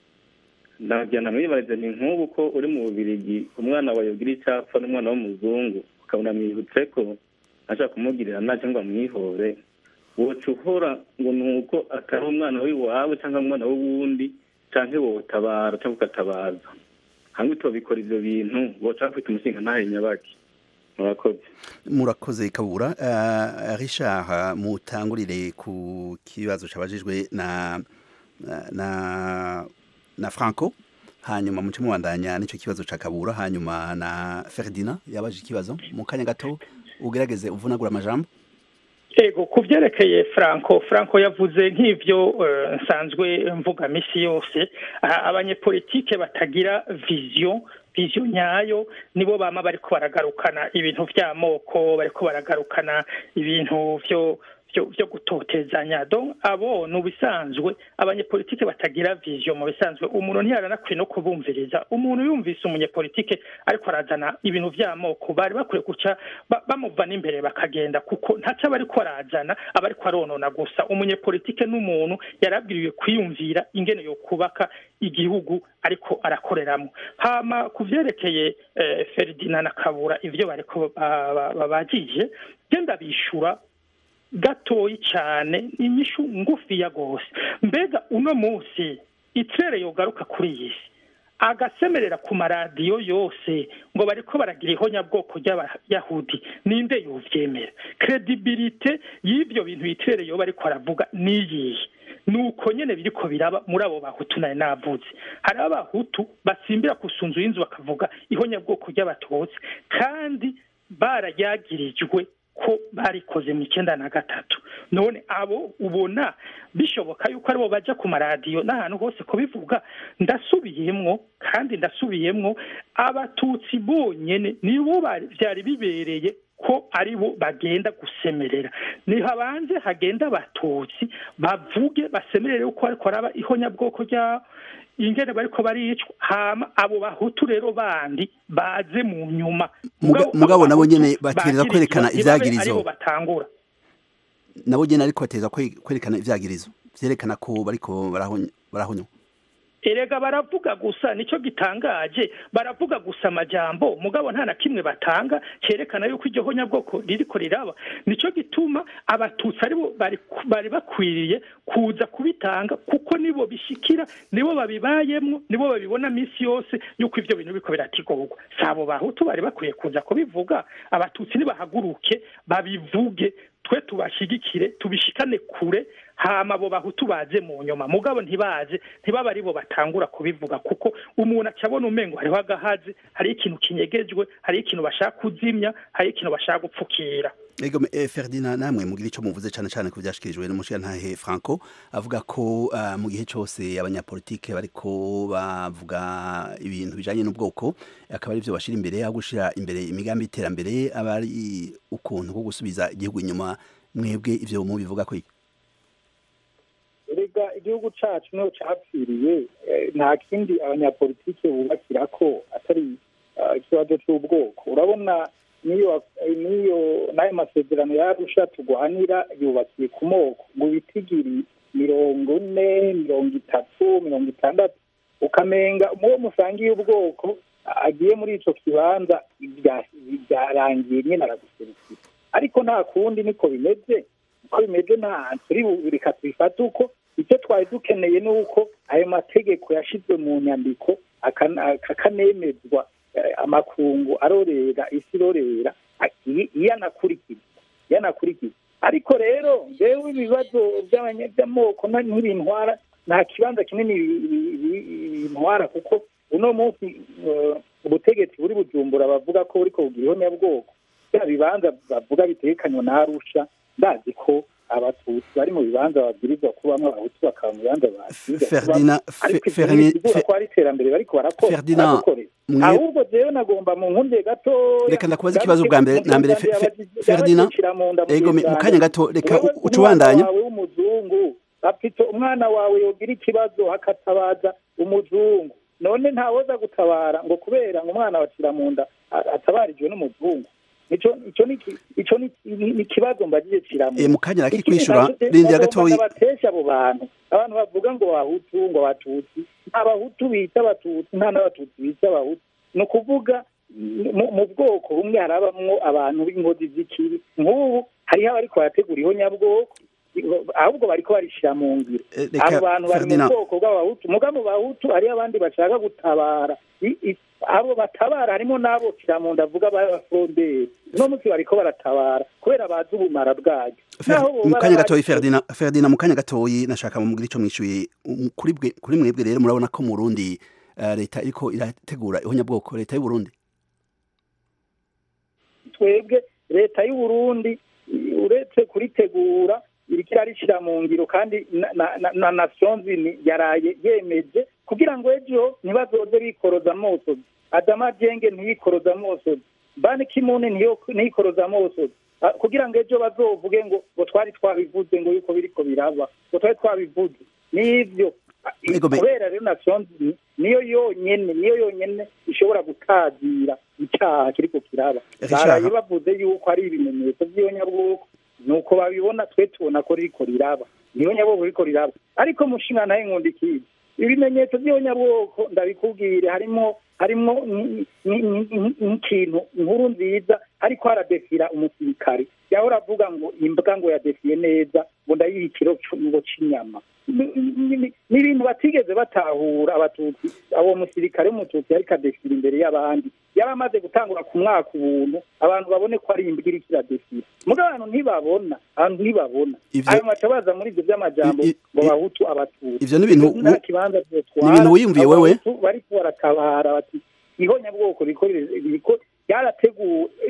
ndagira namwibarize ni nk'ubu ko uri mu bubirigi umwana wawe yogira icyapfa n'umwana w'umuzungu ukabona mwibutse ko ashaka kumugirira nabi cyangwa amwihore woca uhora ngo ni uko atari umwana w'iwawe cyangwa umwana w'uwundi cyangwa wotabara cyangwa ugatabaza hamwe tubabikora ivyo bintu woca bafite umushinga ntahe nyabaki murakoze murakoze kabura uh, richard uh, mutangurire ku kibazo cabajijwe na na na franco hanyuma muce mubandanya n'ico kibazo ca kabura hanyuma na ferdinand yabaje ikibazo mu kanya gato ugerageze uvunagura amajambo ego ku byerekeye franco franco yavuze nk'ibyo eh, nsanzwe mvuga misi yose Ah, abanyepolitike batagira vision vision nyayo nibo bama bariko baragarukana ibintu vy'amoko bariko baragarukana ibintu vyo vyo vyo gutotezanya donc abo ni ubisanzwe abanyepolitike batagira vision mu bisanzwe umuntu ntiyaranakwiye no kubumviriza umuntu yumvise umunyepolitike ariko arazana ibintu vy'amoko bari bakwiye guca ba- bamuvana imbere bakagenda kuko ntaco aba ariko arazana aba ariko aronona gusa umunyepolitike n'umuntu yarabwiriwe kwiyumvira ingene yo kubaka igihugu ariko arakoreramo hama ku vyerekeye eh, Ferdinand na Kabura ivyo bariko ba- ba- babajije genda bishura gatoyi cyane inyishu ngufiya gose mbega uno munsi itere yogaruka kuri iyi si agasemerera ku maradiyo yose ngo bariko baragira ihonyabwoko ry'abayahudi ninde yovyemera kredibilite y'ivyo bintu itere yoba ariko aravuga niyihe nuko nyene biriko biraba muri abo bahutu naye navuze hari abahutu basimbira ku sunzu y'inzu bakavuga ihonyabwoko ry'abatutsi kandi barayagirijwe ko barikoze mu icyenda na gatatu none abo ubona bishoboka yuko aribo bajya ku maradiyo n'ahantu hose kubivuga ndasubiyemwo kandi ndasubiyemwo abatutsi bonyene nibo byari bibereye ko aribo bagenda gusemerera nihabanze hagenda abatutsi bavuge basemerere uko ariko araba ihonyabwoko ryabo ingene bariko baricwa hama abo bahutu rero bandi baze mu nyuma mugabo nabo nyene bategereza kwerekana ivyagirizo aribo batangura nabo nyene ariko bategereza kwerekana ivyagirizo vyerekana ko bariko barahonywa erega baravuga gusa nicyo gitangaje baravuga gusa amajambo mugabo nta na kimwe batanga cyerekana yuko iryo honyabwoko ririko riraba nicyo gituma abatutsi aribo bari bakwiriye kuza kubitanga kuko nibo bishikira nibo babibayemwo nibo babibona minsi yose yuko ivyo bintu biriko biratigorwa si abo bahutu bari bakwiye kuza kubivuga abatutsi nibahaguruke babivuge twe tubashigikire tubishikane kure hama abo bahutu baze mu nyuma mugabo ntibaze ntibaba aribo batangura kubivuga kuko umuntu acabona umengo hariho agahazi hariho ikintu kinyegejwe hariho ikintu bashaka kuzimya hariho ikintu bashaka gupfukira ego eh, Ferdinand namwe mugira ico muvuze cane cane ku vyashikirijwe n'umushirantahe Franco avuga ko uh, mu gihe cose abanyapolitike bariko bavuga ibintu bijanye n'ubwoko akaba ari vyo bashira imbere aho gushira imbere imigambi y'iterambere aba ari ukuntu ko gusubiza igihugu inyuma mwebwe ivyo mubivuga ko erega igihugu cacu niho capfiriye nta kindi abanyapolitike bubakira ko atari ikibazo c'ubwoko urabona niyo niyo n'ayo masezerano yarusha tugwanira yubakiye ku moko ngo ibitigiri mirongo ine mirongo itatu mirongo itandatu ukamenga muwo musangiye ubwoko agiye muri ico kibanza byarangiye nyine araguserukira ariko nta kundi niko bimeze uko bimeze nta turi reka tubifate uko icyo twari dukeneye ni uko ayo mategeko yashizwe mu nyandiko akanemezwa amakungu arorera isi irorera iyo anakurikiza iyo anakurikiza ariko rero ngewe ibibazo by'amoko ntibintwara nta kibanza kinini bintwara kuko uno munsi ubutegetsi buri bujumbura bavuga ko buriko bugira ihonyabwoko bya bibanza bavuga bitekanywa na arusha ndazi ko abatutsi bari mu bibanza babwirizwa kubamwo abahutu bakaba mu bibanza Ferdinand ariko ko ari iterambere bariko barakorera ahubwo jewe nagomba mu nkunde gato reka ndakubaza ikibazo bwa mbere na mbere Ferdinand ego mu kanya gato reka ucubandanya w'umuzungu afite umwana wawe yogira ikibazo hakatabaza umuzungu none ntawoza gutabara ngo kubera ngo umwana wacira mu nda atabarijwe n'umuzungu ico ni ikibazo mbagije kiramwe mu kanya raki kwishura rindira gatoyi batesha abo bantu abantu bavuga ngo abahutu ngo abatutsi nta bahutu bita abatutsi nta n'abatutsi bita abahutu ni ukuvuga mu bwoko bumwe harabamwo abantu b'inkozi z'ikibi nk'ubu hariho abariko barategura ihonyabwoko ahubwo bariko barishira mu ngiro abo bantu bari mu bwoko bw'abahutu muga mu bahutu hariho abandi bashaka gutabara abo batabara harimo n'abo kiramunda avuga b'abafonderi uno munsi bariko baratabara kubera bazi ubumara bwayo mu kanya gatoyi Ferdinand Ferdinand mu kanya gatoyi nashaka mumugire ico mwishuye kuri bwe kuri mwebwe rero murabona ko mu Burundi leta iriko irategura ihonyabwoko leta y'u Burundi twebwe leta y'u Burundi uretse kuritegura iriko irarishira mu ngiro kandi na nations yaraye yemeje kugira ngo ejo ntibazoze bikoroza amosozi adama jenge ntiyikoroza amosozi bani kimune ntiyikoroza amosozi kugira ngo ejo bazovuge ngo ngo twari twabivuze ngo yuko biriko biraba ngo twari twabivuze n'ivyo kubera rero nations niyo yonyene niyo yonyene ishobora gutazira icaha kiriko kiraba baraye bavuze yuko ari ibimenyetso vy'iyonyabwoko nuko babibona twe tubona ko ririko riraba niyo nyabwoko riko riraba ariko mushinga naye nkundikiye ibimenyetso by'abanyabwoko ndabikubwire harimo harimo nk'ikintu inkuru nziza ariko haradefira umusirikare yahora avuga ngo imbwa ngo yadefiye neza ngo ndayiha ikiro ngo c'inyama ni ibintu batigeze batahura abatutsi uwo musirikare w'umututsi yariko adefira imbere y'abandi yaba amaze gutangura ku mwaka ubuntu abantu babone ko ari imbwa iriko iradefira muga abantu ntibabona abantu ntibabona ayo matabaza muri ivyo vy'amajambo ngo bahutu abatutsi ivyo ni ibintu nta kibanza ni ibintu wiyumviye wewe bariko baratabara bati ihonyabwoko riko ryarateguwe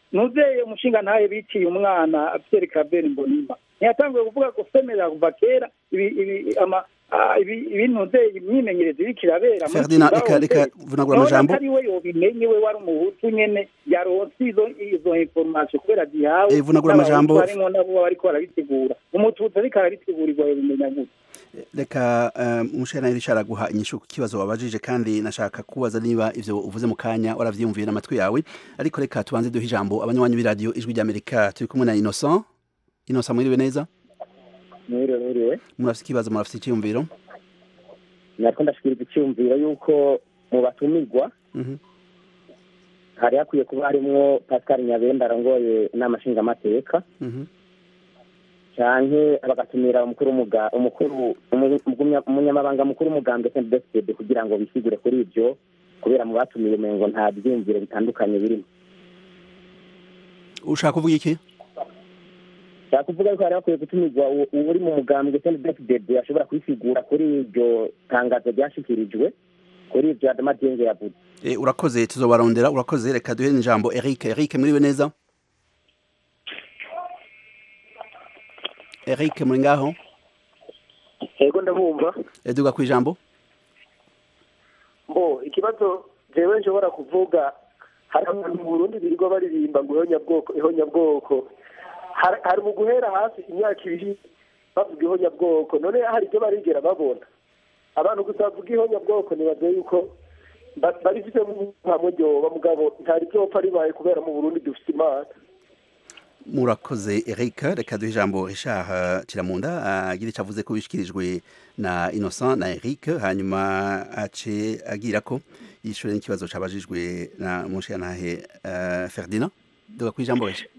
nuzeye umushinga ntaye biciye umwana Pierre Claver Mbonimpa ntiyatanguye kuvuga ko semerera kuva kera ibi ibi ama ah, ibi ibintu nuzeye imyimenyerezo iriko irabera muri Ferdinand Zimbabwe. reka reka vunagura None amajambo atari we yobimenye we wari umuhutu nyene yaronse izo izo information kubera zihawe Eh, vunagura amajambo. harimo nabo bariko barabitegura umututsi ariko arabitegurirwa yobimenya gute reka umushana Richard aguha inyishu ku kibazo wabajije kandi nashaka kubaza niba ivyo uvuze mu kanya waravyiyumviye n'amatwi yawe ariko reka tubanze duhe ijambo abanywanyi b'iradiyo ijwi ry'Amerika turi kumwe na Innocent Innocent mwiriwe neza mwiriwe mwiriwe murafise ikibazo murafise icyiyumviro nariko ndashikiriza icyumviro yuko mu batumirwa Mhm. hari hakwiye kuba harimwo pascal nyabenda arongoye inama nshingamateka Mhm. canke bagatumira umukuru w'umuga- umukuru umu- umugumya- umunyamabanga mukuru w'umugambwe sndfd kugira ngo bisigure kuri ivyo kubera mu batumiye umengo nta vyiyumviro bitandukanye birimo ushaka kuvuga iki nshaka kuvuga yuko hari hakwiye gutumirwa u- uwuri mu mugambwe sndfd ashobora kwisigura kuri iryo tangazo ryashikirijwe kuri ivyo adama dienge yavuze Eh, urakoze tuzobarondera urakoze reka duhe ijambo Eric Eric mwiriwe neza Eric muri ngaho yego ndabumva Eh, duga ku ijambo mbo ikibazo jewe nshobora kuvuga hari abantu mu burundi birirwa baririmba ngo ihonyabwoko ihonyabwoko Har- hari mu guhera hasi imyaka ibiri bavuga ihonyabwoko none hari ibyo barigera babona abantu gusa bavuga ihonyabwoko nibaze yuko ba- barifite hamwe ryoba mugabo ntari byopfa ribaye kubera mu burundi dufite imana murakoze Eric reka duhe ijambo Richard eh, Kiramunda agira icyo avuze ko bishikirijwe na Innocent na Eric hanyuma ace agira ko yishure n'ikibazo cabajijwe na mushiyantahe uh, Ferdinand duga ku ijambo Richard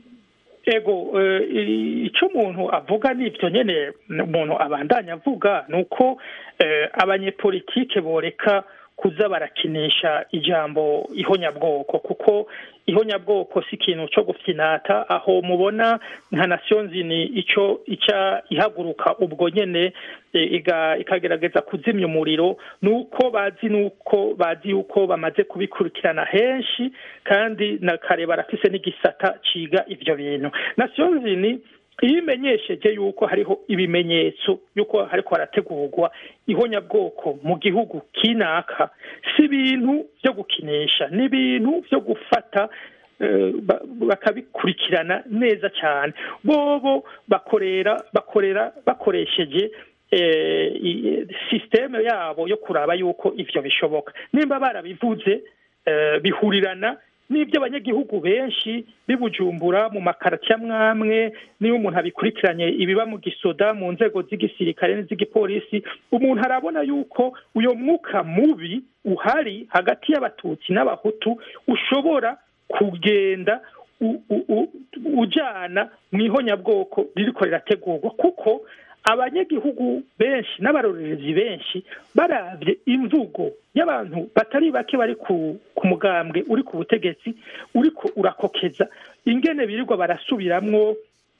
ego eh, i- ico umuntu avuga nivyo nyene umuntu abandanya avuga nuko eh, abanyepolitike boreka kuza barakinisha ijambo ihonyabwoko kuko ihonyabwoko si ikintu co gufyinata aho mubona nka nations ni ico ica ihaguruka ubwo nyene eh, iga- ikagerageza kuzimya umuriro nuko bazi nuko bazi yuko bamaze kubikurikirana henshi kandi na kare barafise n'igisata ciga ivyo bintu nations ni iyo imenyesheje yuko hariho ibimenyetso yuko hariko harategurwa ihonyabwoko mu gihugu kinaka si ibintu vyo gukinisha ni ibintu vyo gufata eh, ba- bakabikurikirana neza cyane bobo bakorera bakorera bakoresheje eh, i- systeme yabo yo kuraba yuko ivyo bishoboka nimba barabivuze eh, bihurirana n'ibyo abanyagihugu benshi bibujumbura mu makarati amwamwe niyo umuntu abikurikiranye ibiba mu gisoda mu nzego z'igisirikare n'iz'igipolisi umuntu arabona yuko uyo mwuka mubi uhari hagati y'abatutsi n'abahutu ushobora kugenda u- u- u- ujana mu ihonyabwoko ririko rirategurwa kuko abanyagihugu benshi n'abarorerezi benshi baravye imvugo y'abantu batari bake bari ku, ku mugambwe uri ku butegetsi uriko urakokeza ingene birirwa barasubiramwo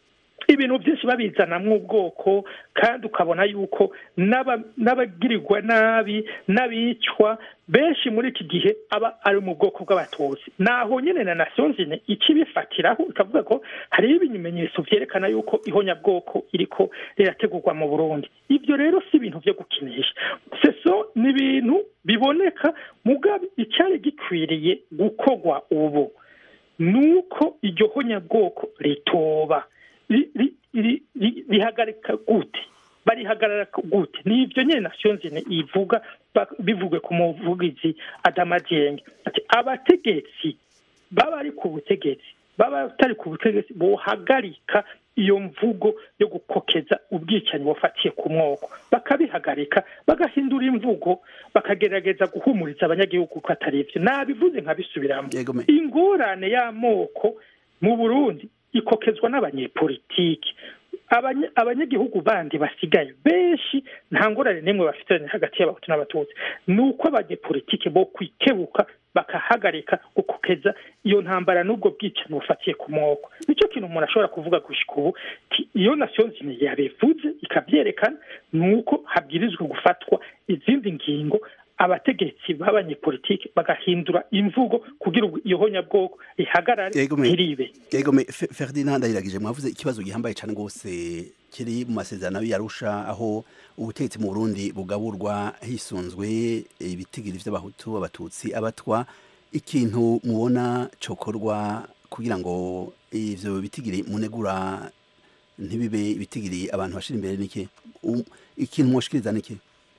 ibintu byinshi babizanamwo ubwoko kandi ukabona yuko n'aba- n'abagirirwa nabi n'abicwa benshi muri iki gihe aba ari mu bwoko bw'abatutsi naho nyine na nasiyo nzine ikibifatiraho ikavuga ko hariho ibimenyetso vyerekana yuko ihonyabwoko iriko rirategurwa mu burundi ibyo rero si ibintu vyo gukinisha seso ni ibintu biboneka mugabe icyari gikwiriye gukorwa ubu nuko iryo honyabwoko ritoba ri- ri- ri- ri- rihagarika gute barihagarara gute ni ibyo nyine nasiyo nzine ivuga ba- bivugwe ku muvugizi adama dienge ati abategetsi baba ari ku butegetsi baba batari ku butegetsi bohagarika iyo mvugo yo gukokeza ubwicanyi bufatiye ku mwoko bakabihagarika bagahindura imvugo bakagerageza guhumuriza abanyagihugu ko atari ibyo nabivuze nkabisubiramo Yego me. ingorane y'amoko mu burundi ikokezwa n'abanyepolitiki Abanya- abanyagihugu bandi basigaye benshi nta ngorane n'imwe bafitanye hagati y'abahutu n'abatutsi ni uko abanyepolitiki bo kwikebuka bakahagarika gukokeza iyo ntambara n'ubwo bwicanyi bufatiye ku moko nicyo kintu umuntu ashobora kuvuga gushika ubu ti iyo nasiyo nzima yabivuze ikabyerekana ni uko habwirizwa gufatwa izindi ngingo abategetsi b'abanyepolitike bagahindura imvugo kugira ngo iyo honyabwoko ihagarare ntiribe yegome ferdinand ayiragije mwavuze ikibazo gihambaye cyane rwose kiri mu masezerano y'arusha aho ubutegetsi mu burundi bugaburwa hisunzwe ibitigiri by'abahutu abatutsi abatwa ikintu mubona cokorwa kugira ngo ivyo bitigiri munegura ntibibe ibitigiri abantu bashira imbere niki ikintu mwoshikiriza niki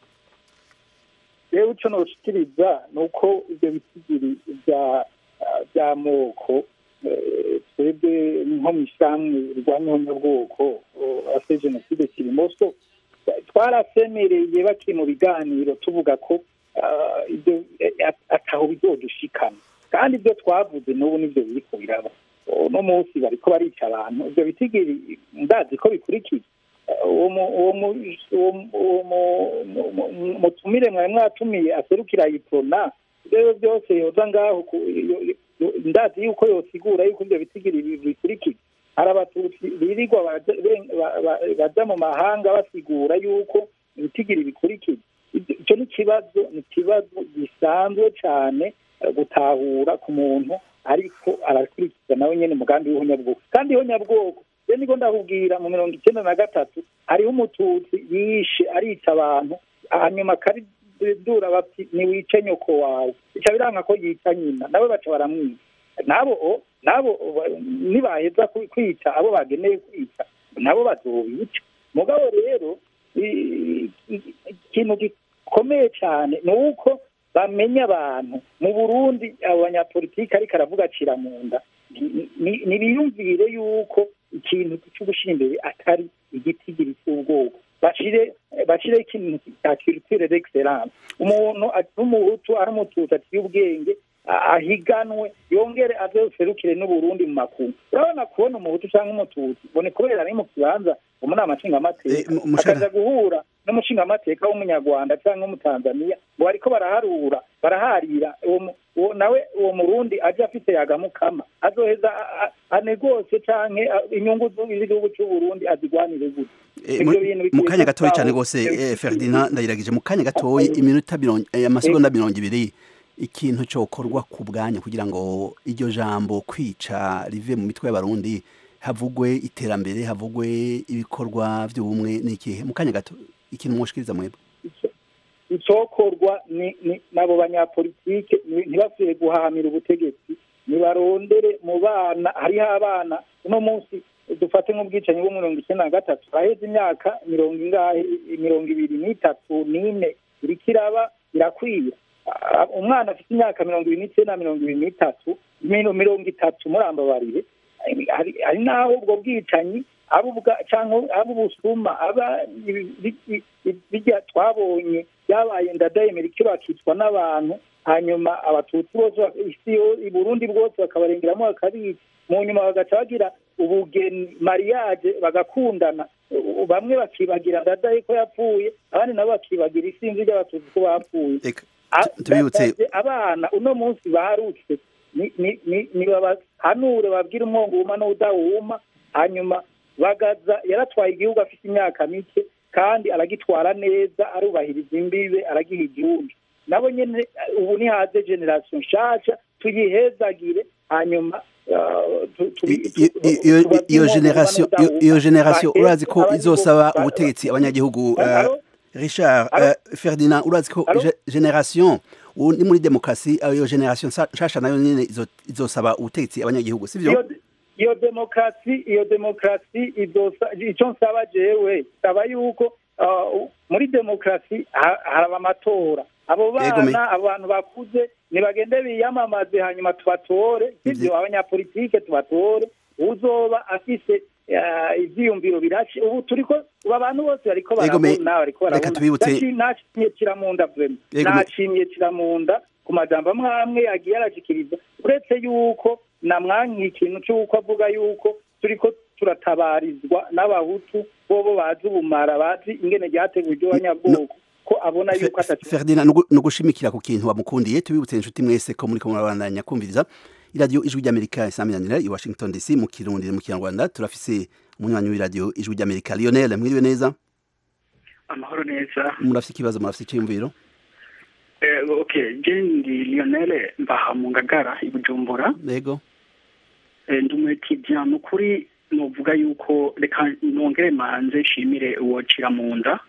rero icyo noshikiriza ni uko ibyo bitigiri by'amoko twebwe nko mu ishyirahamwe rirwanya ubwoko ase jenoside kirimoso twarasemereye bakiri mu biganiro tuvuga ko ibyo ataho bizodushikana kandi ibyo twavuze n'ubu nibyo biri kubiraba uno munsi bariko barica abantu ibyo bitigiri ndazi ko bikurikiye uwo mutumire mwari mwatumiye aserukira iprona ibyo byose yoza ngaho ndazi yuko yosigura yuko ibyo bitigiri bikurikiye hari abatutsi birirwa baja mu mahanga basigura yuko ibitigiri bikurikiye icyo ni ikibazo ni ikibazo gisanzwe cyane gutahura ku muntu ariko arakurikiza nawe nyine umugambi w'ihonyabwoko kandi ihonyabwoko rero niko ndakubwira mu mirongo icyenda na gatatu hariho umututsi yishe arica abantu hanyuma akaridura bati ntiwice nyoko wawe bica biranga ko yica nyina nawe baca baramwica nabo nabo nibaheza kwica abo bageneye kwica nabo bazobica mugabo rero ikintu gikomeye cyane ni uko bamenya abantu mu burundi abo banyapolitiki ariko aravuga acira mu nda ntibiyumvire yuko ikintu cyo gushyira imbere atari igitigiri cy'ubwoko bashire bashire ikintu cya culture d'excellence umuntu n'umuhutu ari umututsi aciye ubwenge ahiganwe yongere azoserukire n'uburundi mu makungu urabona kubona umuhutu cyangwa umututsi bone kubera ari mu kibanza mu nama nshingamateka akaza guhura n'umushingamateka w'umunyarwanda cyangwa w'umutanzaniya ngo bariko baraharura baraharira uwo nawe uwo murundi aje afite yagamukama azoheza anegose canke inyungu z'igihugu c'uburundi azigwanire gute mu kanya gatoyi cyane rwose ferdinand ndayiragije mu kanya gatoyi iminota amasegonda mirongo ibiri ikintu cyokorwa ku bwanyu kugira ngo iryo jambo kwica rive mu mitwe y'abarundi havugwe iterambere havugwe ibikorwa by'ubumwe n'ikihe mu kanya gato ikintu mwoshikiriza mwebwe icyokorwa n'abo banyapolitike ntibasuye guhamira ubutegetsi nibarondere mu bana hariho abana uno munsi dufate nk'ubwicanyi bwo mirongo icyenda na gatatu aheze imyaka mirongo ingahe mirongo ibiri n'itatu n'ine iriko iraba irakwiye umwana afite imyaka mirongo ibiri n'icyenda mirongo ibiri n'itatu mirongo itatu murambabarire hari n'aho ubwo bwicanyi cyangwa abo ubusuma aba bijya twabonye byabaye ndadayemera icyo bakicwa n'abantu hanyuma abatutsi bose isi i burundi bwose bakabarengeramo bakabica mu nyuma bagaca bagira ubugeni mariage bagakundana bamwe bakibagira ndadaye ko yapfuye abandi nabo bakibagira isinzi ry'abatutsi ko bapfuye abana uno munsi baharutse nibabahanure babwire umwongo wuma n'udawuma hanyuma bagaza yaratwaye igihugu afite imyaka mike kandi aragitwara neza arubahiriza imbibe aragiha igihugu nabo nyine ubu ni haze generasiyo nshasha tuyihezagire hanyuma iyo generasiyo iyo generasiyo urazi ko izosaba ubutegetsi abanyagihugu richard ferdinand urazi ko generasiyo ni muri demokarasi iyo generasiyo nshasha nayo nyine izosaba ubutegetsi abanyagihugu sibyo iyo demokarasi iyo demokarasi icyo nsaba jewe saba yuko muri demokarasi haraba amatora abo bana abantu bakuze ntibagende biyamamaze hanyuma tubatore sibyo abanyapolitike tubatore uzoba afise ivyiyumviro birashe ubu turiko ubu abantu bose bariko barabona bariko barabona nashimye kiramunda vrema nashimye kiramunda ku majambo amwe amwe yagiye arashikiriza uretse yuko namwankiye ikintu cy'uko avuga yuko turiko turatabarizwa n'abahutu bobo bazi ubumara bazi ingene ryateguwe iryo banyabwoko ko abona yuko Ferdinand no gushimikira ku kintu wamukundiye tubibutse inshuti mwese ko muri ko murabandanya kumviriza iradiyo ijwi ry'amerika isaminanira i washington dc mu kirundi mu kinyarwanda turafise umunywanyi w'iradiyo ijwi ry'amerika lionel mwiriwe neza amahoro neza murafise ikibazo murafise iciyumviro Eh, okay je ndi lionel mbaha mu ngagara i bujumbura yego Eh, ndi umwetidiya ni ukuri novuga yuko reka nongere manze nshimire uwo cira mu nda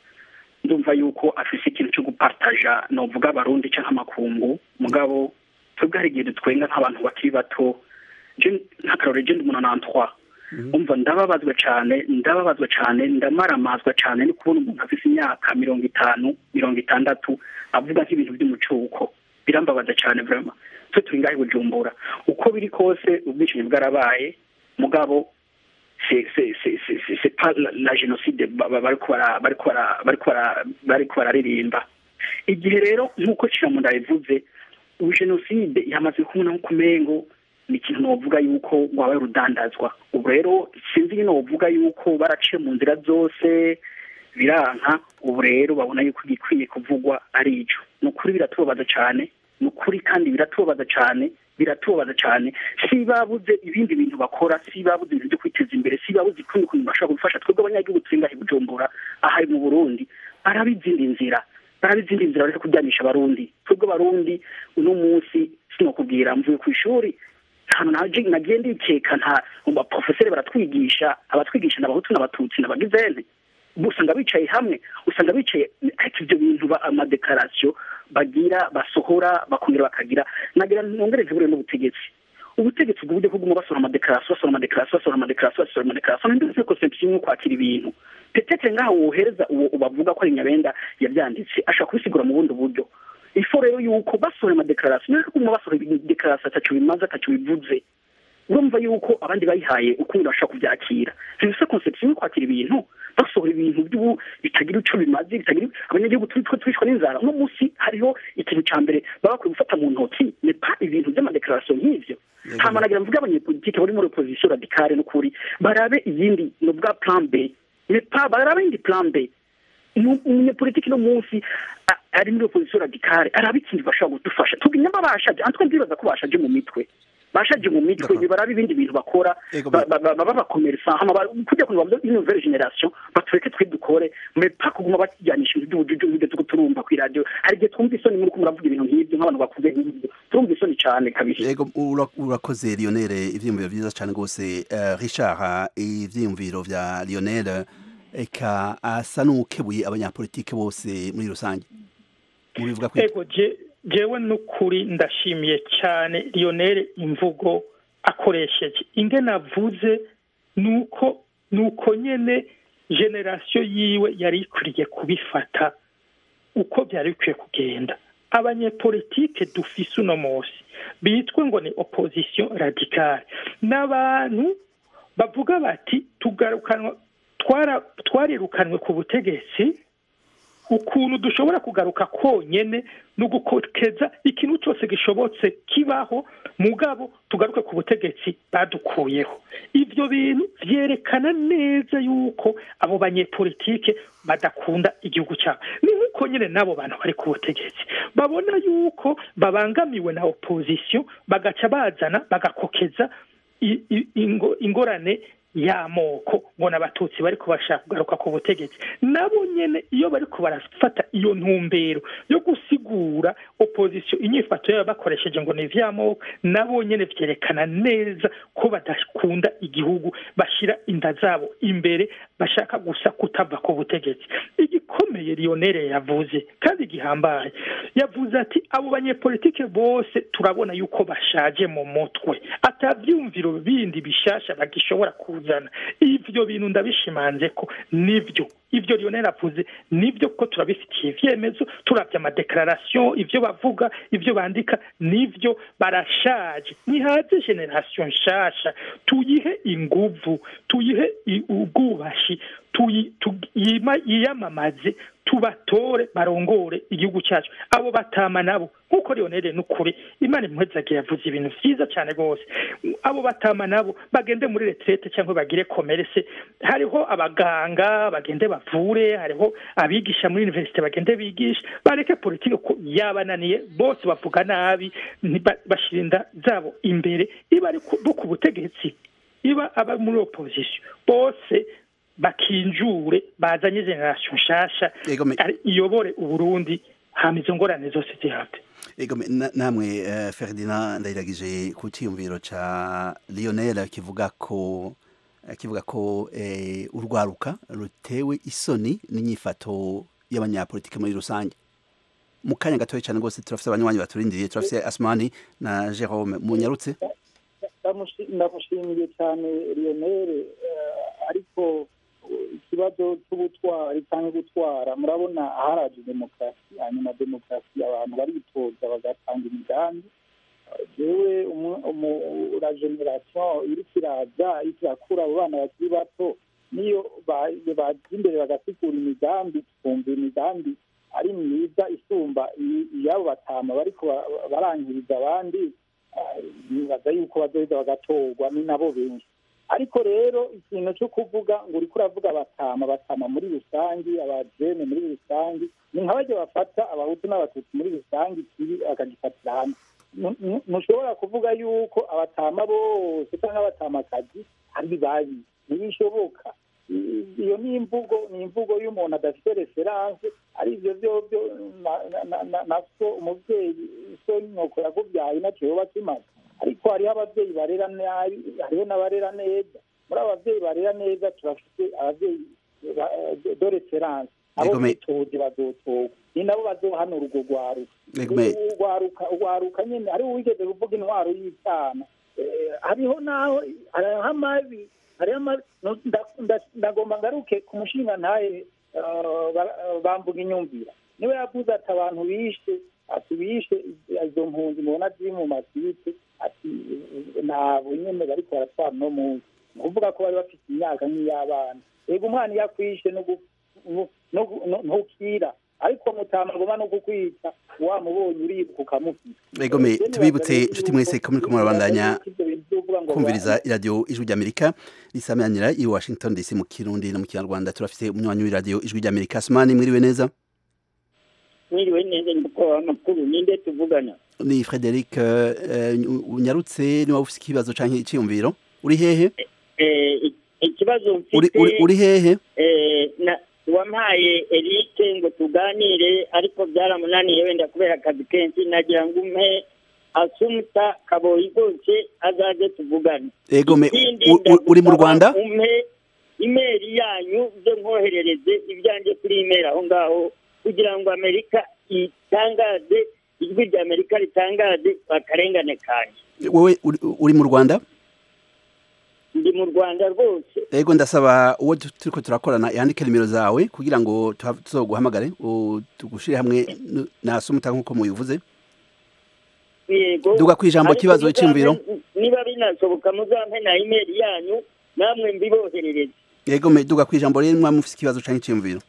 ndumva yuko afise ikintu cyo gupartaja novuga abarundi canke amakungu mugabo twebwe hari igihe dutwenga nk'abantu bakiri bato je nk'akarore je ndi umuntu nantwa umva ndababazwa cane ndababazwa cane ndamaramazwa cane ni kubona umuntu afise imyaka mirongo itanu mirongo itandatu avuga nk'ibintu by'umucuko birambabaza cane vraiment twe turi ngaho i bujumbura uko biri kose ubwishingi bwarabaye mugabo c'est c'est c'est c'est c'est- c'est pas la, la génocide ba- ba- bariko bara- bariko bara- bariko bara- bariko bararirimba igihe rero nk'uko ciramunda yabivuze ubu jenoside yamaze kubona nko kumengo ni ikintu novuga yuko wabaye urudandazwa ubu rero sinzi nyine wovuga yuko baraciye mu nzira zose biranka ubu rero babona yuko igikwiye kuvugwa ari ico ni ukuri biratubabaza cane ni ukuri kandi biratubabaza cane biratubabaza cane si babuze ibindi bintu bakora si babuze ibintu byo kwiteza imbere si babuze ukundi kuntu bashobora gufasha twebwe abanyagihugu turi ngaha i bujumbura aha mu burundi baraba izindi nzira baraba izindi nzira bareke kuryanisha abarundi twebwe abarundi uno munsi sinokubwira mvuye ku ishuri ahantu naje nagiye ndikeka nta mu baprofeseri baratwigisha abatwigisha n'abahutu n'abatutsi n'abagizene usanga bicaye hamwe usanga bicaye ariko ibyo bintu ba- amadekarasiyo bagira basohora bakongera bakagira nagira nongereze buriya n'ubutegetsi ubutegetsi ubwo buryo kuguma basohora amadekarasiyo basohora amadekarasiyo basohora amadekarasiyo basohora amadekarasiyo ndetse conception yo kwakira ibintu petete ngaho wohereza uwo ubavuga ko ari nyabenda yabyanditse ashaka kubisigura mu bundi buryo ifo rero yuko basohora amadekarasiyo niyo kuguma basohora idekarasiyo ataco bimaze ataco bivuze urumva yuko abandi bayihaye ukundi bashaka kubyakira ntibise conception yo kwakira ibintu basohora ibintu by'ubu bitagira ico bimaze bitagira abanyagihugu turi twe twishwa n'inzara uno munsi hariho ikintu ca mbere baba bakwiye gufata mu ntoki ne pa ibintu vy'amadekarasiyo nk'ivyo hama nagira mvuge abanyepolitike bari muri opposition radicale n'ukuri barabe iyindi novuga plan b ne pa barabe iyindi plan b Umu- umunyepolitiki no munsi a- ari muri opposition radicale araba ikindi bashobora kudufasha tuginyama bashaje antwe ndibaza ko bashaje mu mitwe bashaje mu mitwe nibarabe ibindi bintu bakora Ego, ba- ba- ba- baba bakomeresa hama ba- kujya kugira ngo ino nouvelle generation batureke twe dukore mais pas kuguma bakijyanisha ibintu by'ubujuju nk'ibyo tuko turumva ku radio hari igihe twumva isoni muri ko muravuga ibintu nk'ibyo nk'abantu bakuze nk'ibyo turumva isoni cane kabisa yego ura- urakoze lionel ivyiyumviro vyiza cane rwose Eh, richard ivyiyumviro vya lionel eka asa n'ukebuye abanyapolitike bose muri rusange mubivuga kwi ego je jewe n'ukuri ndashimiye cyane lionel imvugo akoresheje ingene avuze nuko nuko nyene generasiyo yiwe yari ikwiriye kubifata uko byari bikwiye kugenda abanyepolitike dufise uno munsi bitwa ngo ni opposition radicale n'abantu bavuga bati tugarukanwa twara twarirukanwe ku butegetsi ukuntu dushobora kugaruka konyene no gukokeza ikintu cyose gishobotse kibaho mugabo tugaruke ku butegetsi badukuyeho ivyo bintu vyerekana neza yuko abo banyepolitike badakunda igihugu cyabo ni nk'uko nyine n'abo bantu bari ku butegetsi babona yuko babangamiwe na opposition bagaca bazana bagakokeza i- i- ingo- ingorane y'amoko ngo n'abatutsi bari bashaka kugaruka ku butegetsi nabo nyene iyo bari barafata iyo ntumbero yo gusigura opposition inyifato yabo bakoresheje ngo ni ivy'amoko nabo nyene vyerekana neza ko badakunda igihugu bashira inda zabo imbere bashaka gusa kutava ku butegetsi igikomeye lionel yavuze kandi gihambaye yavuze ati abo banyepolitike bose turabona yuko bashaje mu mutwe atavyumviro bindi bishasha bagishobora kuzana ivyo bintu ndabishimanze ko nivyo ivyo lionel avuze nivyo ko turabifitiye ivyemezo turavye amadeklarasiyo ivyo bavuga ivyo bandika nivyo barashaje nihaze generation nshasha tuyihe inguvu tuyihe i- ubwubashi tuyi- tu- yima- yiyamamaze tubatore barongore igihugu cyacu abo batama nabo nk'uko lionel n'ukuri imana impuhezage yavuze ibintu vyiza cyane rwose abo batama nabo bagende muri retrete cyangwa bagire komerese hariho abaganga bagende bavure hariho abigisha muri universite bagende bigisha bareke politike ko yabananiye bose bavuga nabi ntiba- bashira inda zabo imbere iba ari ku- bo ku butegetsi iba aba muri opposition bose bakinjure bazanye generation nshasha Yego, me- ari- iyobore uburundi hama izo ngorane zose zihave Ego me- na- namwe eh, Ferdinand ndayiragije ku cyiyumviro ca Lionel kivuga ko eh, kivuga ko eh, urwaruka rutewe isoni n'inyifato y'abanyapolitike muri rusange mu kanya gatoya cyane rwose turafise abanywanyi baturindiriye turafise Asmani na Jerome munyarutse Ndamushi- ndamushimiye cyane lionel eh, ariko eh, ikibazo cy'ubutwari cyangwa gutwara murabona haraje demokarasi hanyuma demokarasi abantu baritoza bagatanga imigambi Eh, jewe umu- umu- la generation iriko iraza iriko irakura abo bana bakiri bato niyo ba- baza imbere bagasigura imigambi twumva imigambi ari myiza isumba i- iy'abo batama bariko ba- barangiriza abandi nibaza yuko bazoheza bagatorwa ni nabo benshi ariko rero ikintu cyo kuvuga ngo uriko uravuga batama batama muri rusange abajene muri rusange ni nka bajya bafata abahutu n'abatutsi muri rusange ikibi akagifatira hamwe Nu- nu- ntushobora kuvuga yuko abatama bose cyangwa abatamakazi ari babi ntibishoboka I- iyo ni imvugo ni imvugo y'umuntu adafite referanse ari ibyo byobyo na- na- na- na- na so umubyeyi so nyoko yakubyaye nacyo yoba kimaze ariko hariho ababyeyi barera nabi hariho n'abarera neza muri abo babyeyi barera neza turafite ababyeyi ba- de referanse abo Yego, me- bitoje bazotorwa ni nabo bazohanura urwo rwaruka Yego, me- urwaruka urwaruka nyine hariho uwigeze kuvuga intwaro y'icana Eh, hariho naho hariho amabi hariho amabi no- nda- nda- ndagomba ngaruke ku mushinga ntaye eh, ba- eh, bambuga inyumvira niwe yavuze ati abantu bishe ati bishe izo mpunzi mubona ziri mu masite ati eh, ntabwo nyine bariko baratwara no munsi ni ukuvuga ko bari bafite imyaka nk'iy'abana yego umwana iyo akwishe no gu- no- no- no- ntukira ariko mutamagoma no kukwica wamubonye uribuka ukamufita Ego me tubibutse inshuti mwese ko muriko murabandanya kumviriza iradiyo ijwi ry'Amerika risamanira i Washington DC mu Kirundi no mu Kinyarwanda turafise umunywanyi w'iradiyo ijwi ry'Amerika Asmani mwiriwe neza mwiriwe neza ndiko amakuru ninde tuvugana ni Frederic eh, unyarutse niba ufise ikibazo canke iciyumviro uri hehe Eh, i- ikibazo uri, uri, mfite uri hehe eh, na wampaye Eric ngo tuganire ariko byaramunaniye wenda kubera akazi kenshi nagira ngo umpe asumuta kaboyi rwose azaze tuvugane ego me Ikindi u- u- uri mu ndagusaba Rwanda umpe imeri yanyu byo nkoherereze ibyanjye kuri imeri aho ngaho kugira ngo amerika itangaze ijwi rya amerika ritangaze akarengane kanjye wowe uri, uri mu Rwanda ndi mu rwanda rwose ego ndasaba uwo tu- turiko turakorana yandike nimero zawe kugira ngo tuha- tuzoguhamagare u- tugushire hamwe n- na sumuta nkuko mubivuze yego Duga kwijambo Ariko kibazo muzampe- c'imviro. niba binashoboka muzampe na imeri yanyu namwe mbiboherereze ego me duga kwijambo rero mwa mufise ikibazo canke iciyumviro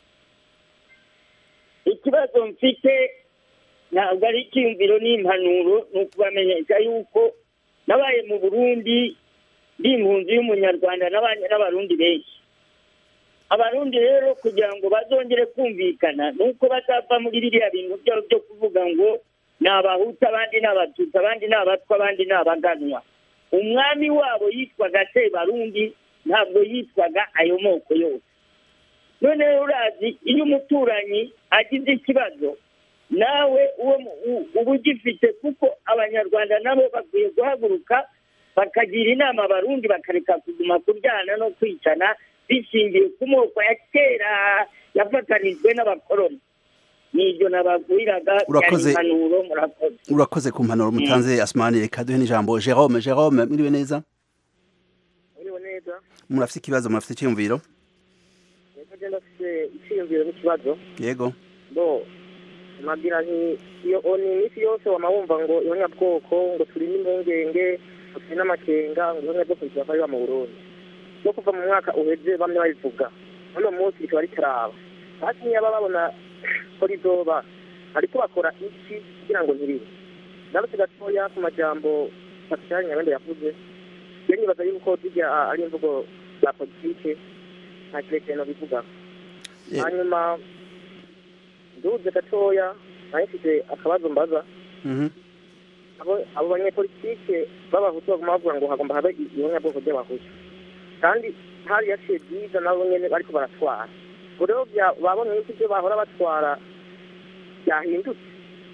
ikibazo mfite ntabwo ari icyiyumviro n'impanuro ni ukubamenyesha yuko nabaye mu burundi ndi impunzi y'umunyarwanda n'abanye n'abarundi benshi abarundi rero kugira ngo bazongere kumvikana ni uko bazava muri biriya bintu byabo byo kuvuga ngo ni abahutu abandi ni abatutsi abandi ni abatwa abandi ni abaganwa umwami wabo yitwaga sebarundi ntabwo yitwaga ayo moko yose noneho urazi iyo umuturanyi agize ikibazo nawe uwo mu- u- uba ugifite kuko abanyarwanda nabo bakwiye guhaguruka bakagira inama abarundi bakareka kuguma kuryana no kwicana bishingiye ku moko ya kera yafatanijwe n'abakoroni nibyo nababwiraga Urakoze. byari impanuro murakoze urakoze ku mpanuro mutanze asmani reka duhe n'ijambo Jerome Jerome mwiriwe neza uriho neza murafise ikibazo murafise iciyumviro reka genda afite icyiyumviro n'ikibazo yego bo nabwira nti iyo ni iminsi yose wama wumva ngo ihonyabwoko ngo turi n'impungenge ngo turi n'amakenga ngo ihonyabwoko rikaba riba mu burundi no kuva mu mwaka uheze bamwe babivuga uno munsi rikaba ritaraba hasi niba babona ko rizoba ariko bakora iki kugira ngo ntiribe ndabutse gatoya ku majambo pascal nyabende yavuze iyo nibaza yuko zijya ari imvugo za politike nta kirekire no bivuga Eh. hanyuma nduze gatoya nayo mfite akabazo mbaza Mhm. abo abo banyepolitike b'abahutu baguma bavuga ngo hagomba habe ibonyabwoko by'abahutu kandi hari yaciye byiza nabo nyene bariko baratwara ubwo rero bya- babonye yuko ibyo bahora batwara byahindutse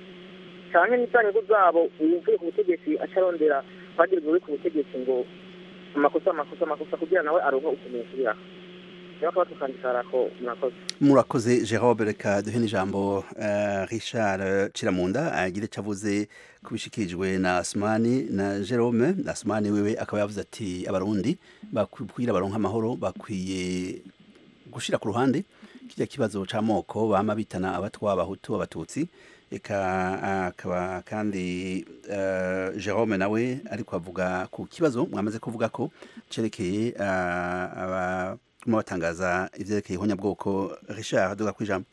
cyane n'ibyanyungu zabo uvuye ku butegetsi acarondera kwagira uri ku butegetsi ngo amakosa amakosa amakosa kugira nawe aronke ukuntu yasubiraho rero akaba tukandikara ko murakoze murakoze Jérôme reka duhe n'ijambo uh, Richard Ciramunda agire icyo avuze kubishikirijwe na Asmani na Jérôme Asmani wewe akaba yavuze ati abarundi bakwira baronka amahoro bakwiye gushira ku ruhande kijya kibazo c'amoko bama bitana abatwa abahutu abatutsi eka akaba kandi uh, Jérôme nawe ariko avuga ku kibazo mwamaze kuvuga ko cerekeye uh, aba kuma batangaza ivyerekeye ihonyabwoko Richard duga kwijambo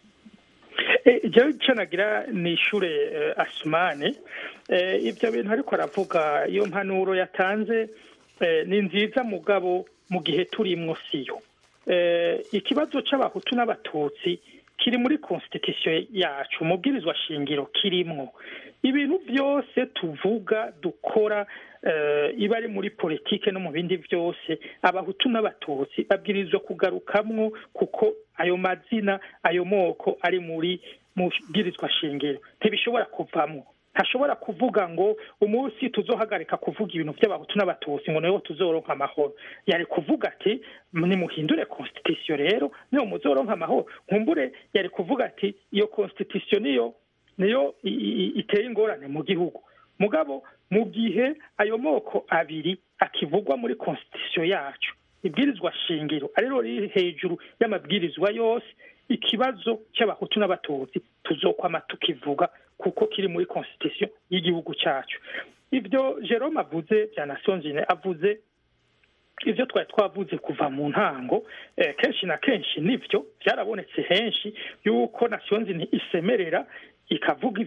jewe ico nagira ni ishure uh, asumane uh, ivyo bintu ariko aravuga iyo mpanuro yatanze uh, ni nziza mugabo mu gihe turimwo siyo uh, ikibazo c'abahutu n'abatutsi kiri muri constitution yacu umubwirizwa shingiro kirimwo ibintu byose tuvuga dukora iba ari muri politike no mu bindi byose abahutu n'abatutsi babwirizwa kugarukamwo kuko ayo mazina ayo moko ari muri mu bwirizwa shingiro ntibishobora kuvamwo ntashobora kuvuga ngo umunsi tuzohagarika kuvuga ibintu by'abahutu n'abatutsi ngo niho tuzoronka amahoro yari kuvuga ati nimuhindure constitution rero niyo muzoronka amahoro nkumbure yari kuvuga ati iyo constitution niyo niyo iteye ingorane mu gihugu mugabo mu gihe ayo moko abiri akivugwa muri constitution yacu ibwirizwa shingiro ariko riri hejuru y'amabwirizwa yose ikibazo cy'abahutu n'abatutsi tuzokwama tukivuga kuko kiri muri constitution y'igihugu cyacu ibyo Jerome avuze bya Nations Unies avuze ibyo twari twavuze kuva mu ntango kenshi na kenshi nibyo byarabonetse henshi yuko Nations Unies isemerera ikavuga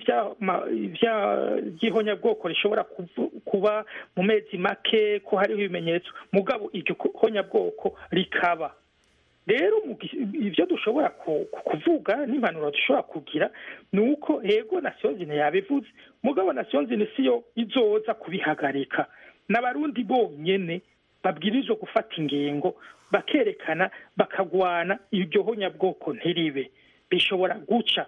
iby'ihonyabwoko rishobora kuba mu mezi make ko hariho ibimenyetso mugabo iryo honyabwoko rikaba rero ibyo dushobora kuvuga n'impanuro dushobora kugira ni uko yego nasiyonzine yabivuze mugabo nasiyonzine siyo izoza kubihagarika n'abarundi bonyine babwirizwa gufata ingingo bakerekana bakagwana iryo honyabwoko ntiribe bishobora guca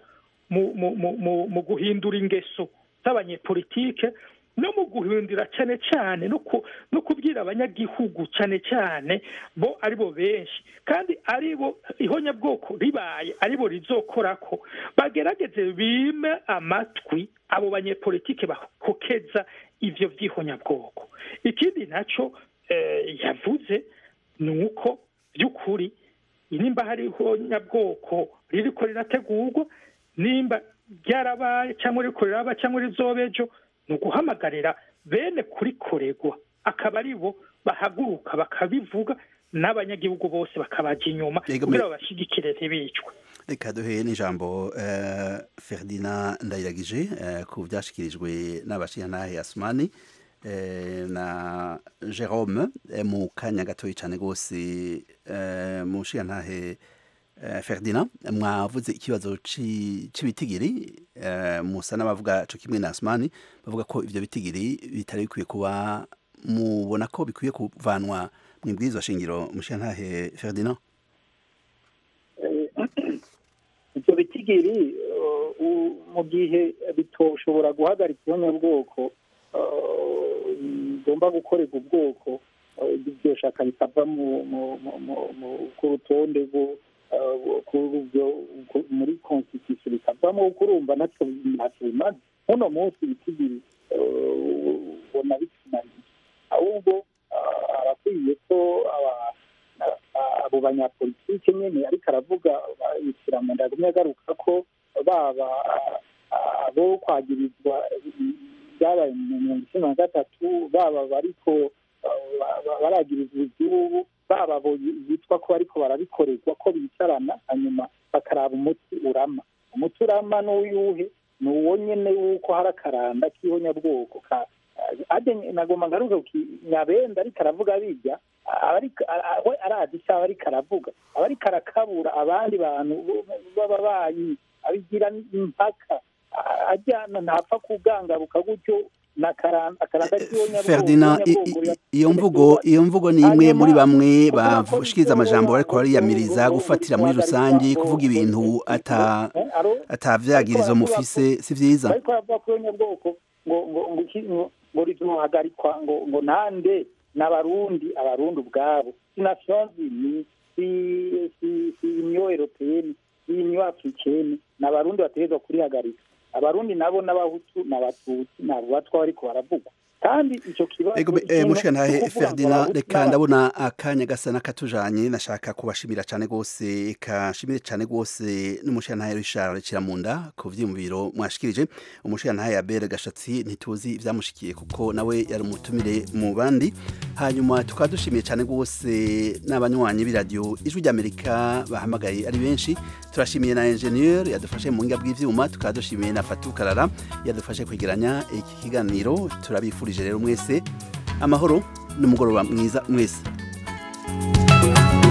mu guhindura ingeso z'abanyepolitike no mu guhindura cyane cyane no kubwira abanyagihugu cyane cyane bo aribo benshi kandi aribo ihonyabwoko ribaye aribo rizokora ko bagerageze bime amatwi abo banyepolitike bakokeza ivyo vy'ihonyabwoko ikindi naco yavuze ni uko by'ukuri nimba hari ihonyabwoko ririko rirategurwa nimba ryarabaye cyangwa riko riraba cyangwa rizobejo ni uguhamagarira bene kurikoregwa akaba ari bo bahaguruka bakabivuga n'abanyagihugu bose bakabaja inyuma kugira babashigikire ntibicwe reka duhe n'ijambo ferdinand ndayiragije ku byashyikirijwe n'abashinyantahe asumani na jerome mu kanya gatoya cyane rwose mu nshinyantahe Ferdinand mwavuze ikibazo cy'ibitigiri musa n'abavuga cyo kimwe na Asmani bavuga ko ibyo bitigiri bitari bikwiye kuba mubona ko bikwiye kuvanwa mu ibwirizwa shingiro mushantahe Ferdinand ibyo bitigiri mu gihe bitoshobora guhagarika ihonyabwoko bigomba gukorerwa ubwoko iryo shaka rikava ku rutonde muri constitution bikavamo kurumva natwe ntacyo bimaze muno munsi ibitigiri ubona bitunaniye ahubwo arakwiye ko abo banyapolitike nyene ariko aravuga yishyira mu ndagumye agaruka ko baba abo kwagirizwa byabaye mu mirongo icumi na gatatu baba bariko baragirizwa igihugu baba bitwa ko bariko barabikorerwa ko bicarana hanyuma bakaraba umuti urama umuti urama n'uyuhe ni uwo nyene wuko hari akaranda k'ihonyabwoko nagomba ngaruka nyabenda ariko aravuga bijya we arazi icyo aba ariko aravuga aba ariko arakabura abandi bantu b'ababanyi abigira impaka ajyana ntapfa kugangaruka gutyo na karanda akaranda k'ihonyabwoko Ferdinand i- ihonyabwoko i- iyo mvugo iyo mvugo ni imwe muri bamwe bashikiriza amajambo ariko bariyamiriza gufatira muri rusange kuvuga ibintu ata atavyagirizo mufise si vyiza ariko baravuga ko ihonyabwoko ngo ngo ngo iki- ngo ngo rizohagarikwa ngo ngo nande n'abarundi abarundi ubwabo si nations unies si si si union européenne si union africaine n'abarundi bategerezwa kurihagarika abarundi nabo n'abahutu n'abatutsi nabo batwa bariko baravugwa kandi ico kibazo Ego eh, ikintu mushikantahe cyo kuvuga ngo Ferdinand abahutu reka n'abatutsi- ndabona akanya gasa n'akatujanye nashaka kubashimira cane gose eka nshimire cane gose n'umushikantahe Richard Kiramunda ku vyiyumviro mwashikirije umushikantahe Abel Gashatsi ntituzi ivyamushikiye kuko nawe yari umutumire mu bandi hanyuma tukaba dushimiye cane gose n'abanywanyi b'iradiyo ijwi ry'Amerika bahamagaye ari benshi turashimiye na ingenieur yadufashe mu nginga bw'ivyuma tukaba dushimiye na Fatou Karara yadufashe kwegeranya iki kiganiro turabifurije rero mwese amahoro n'umugoroba mwiza mwese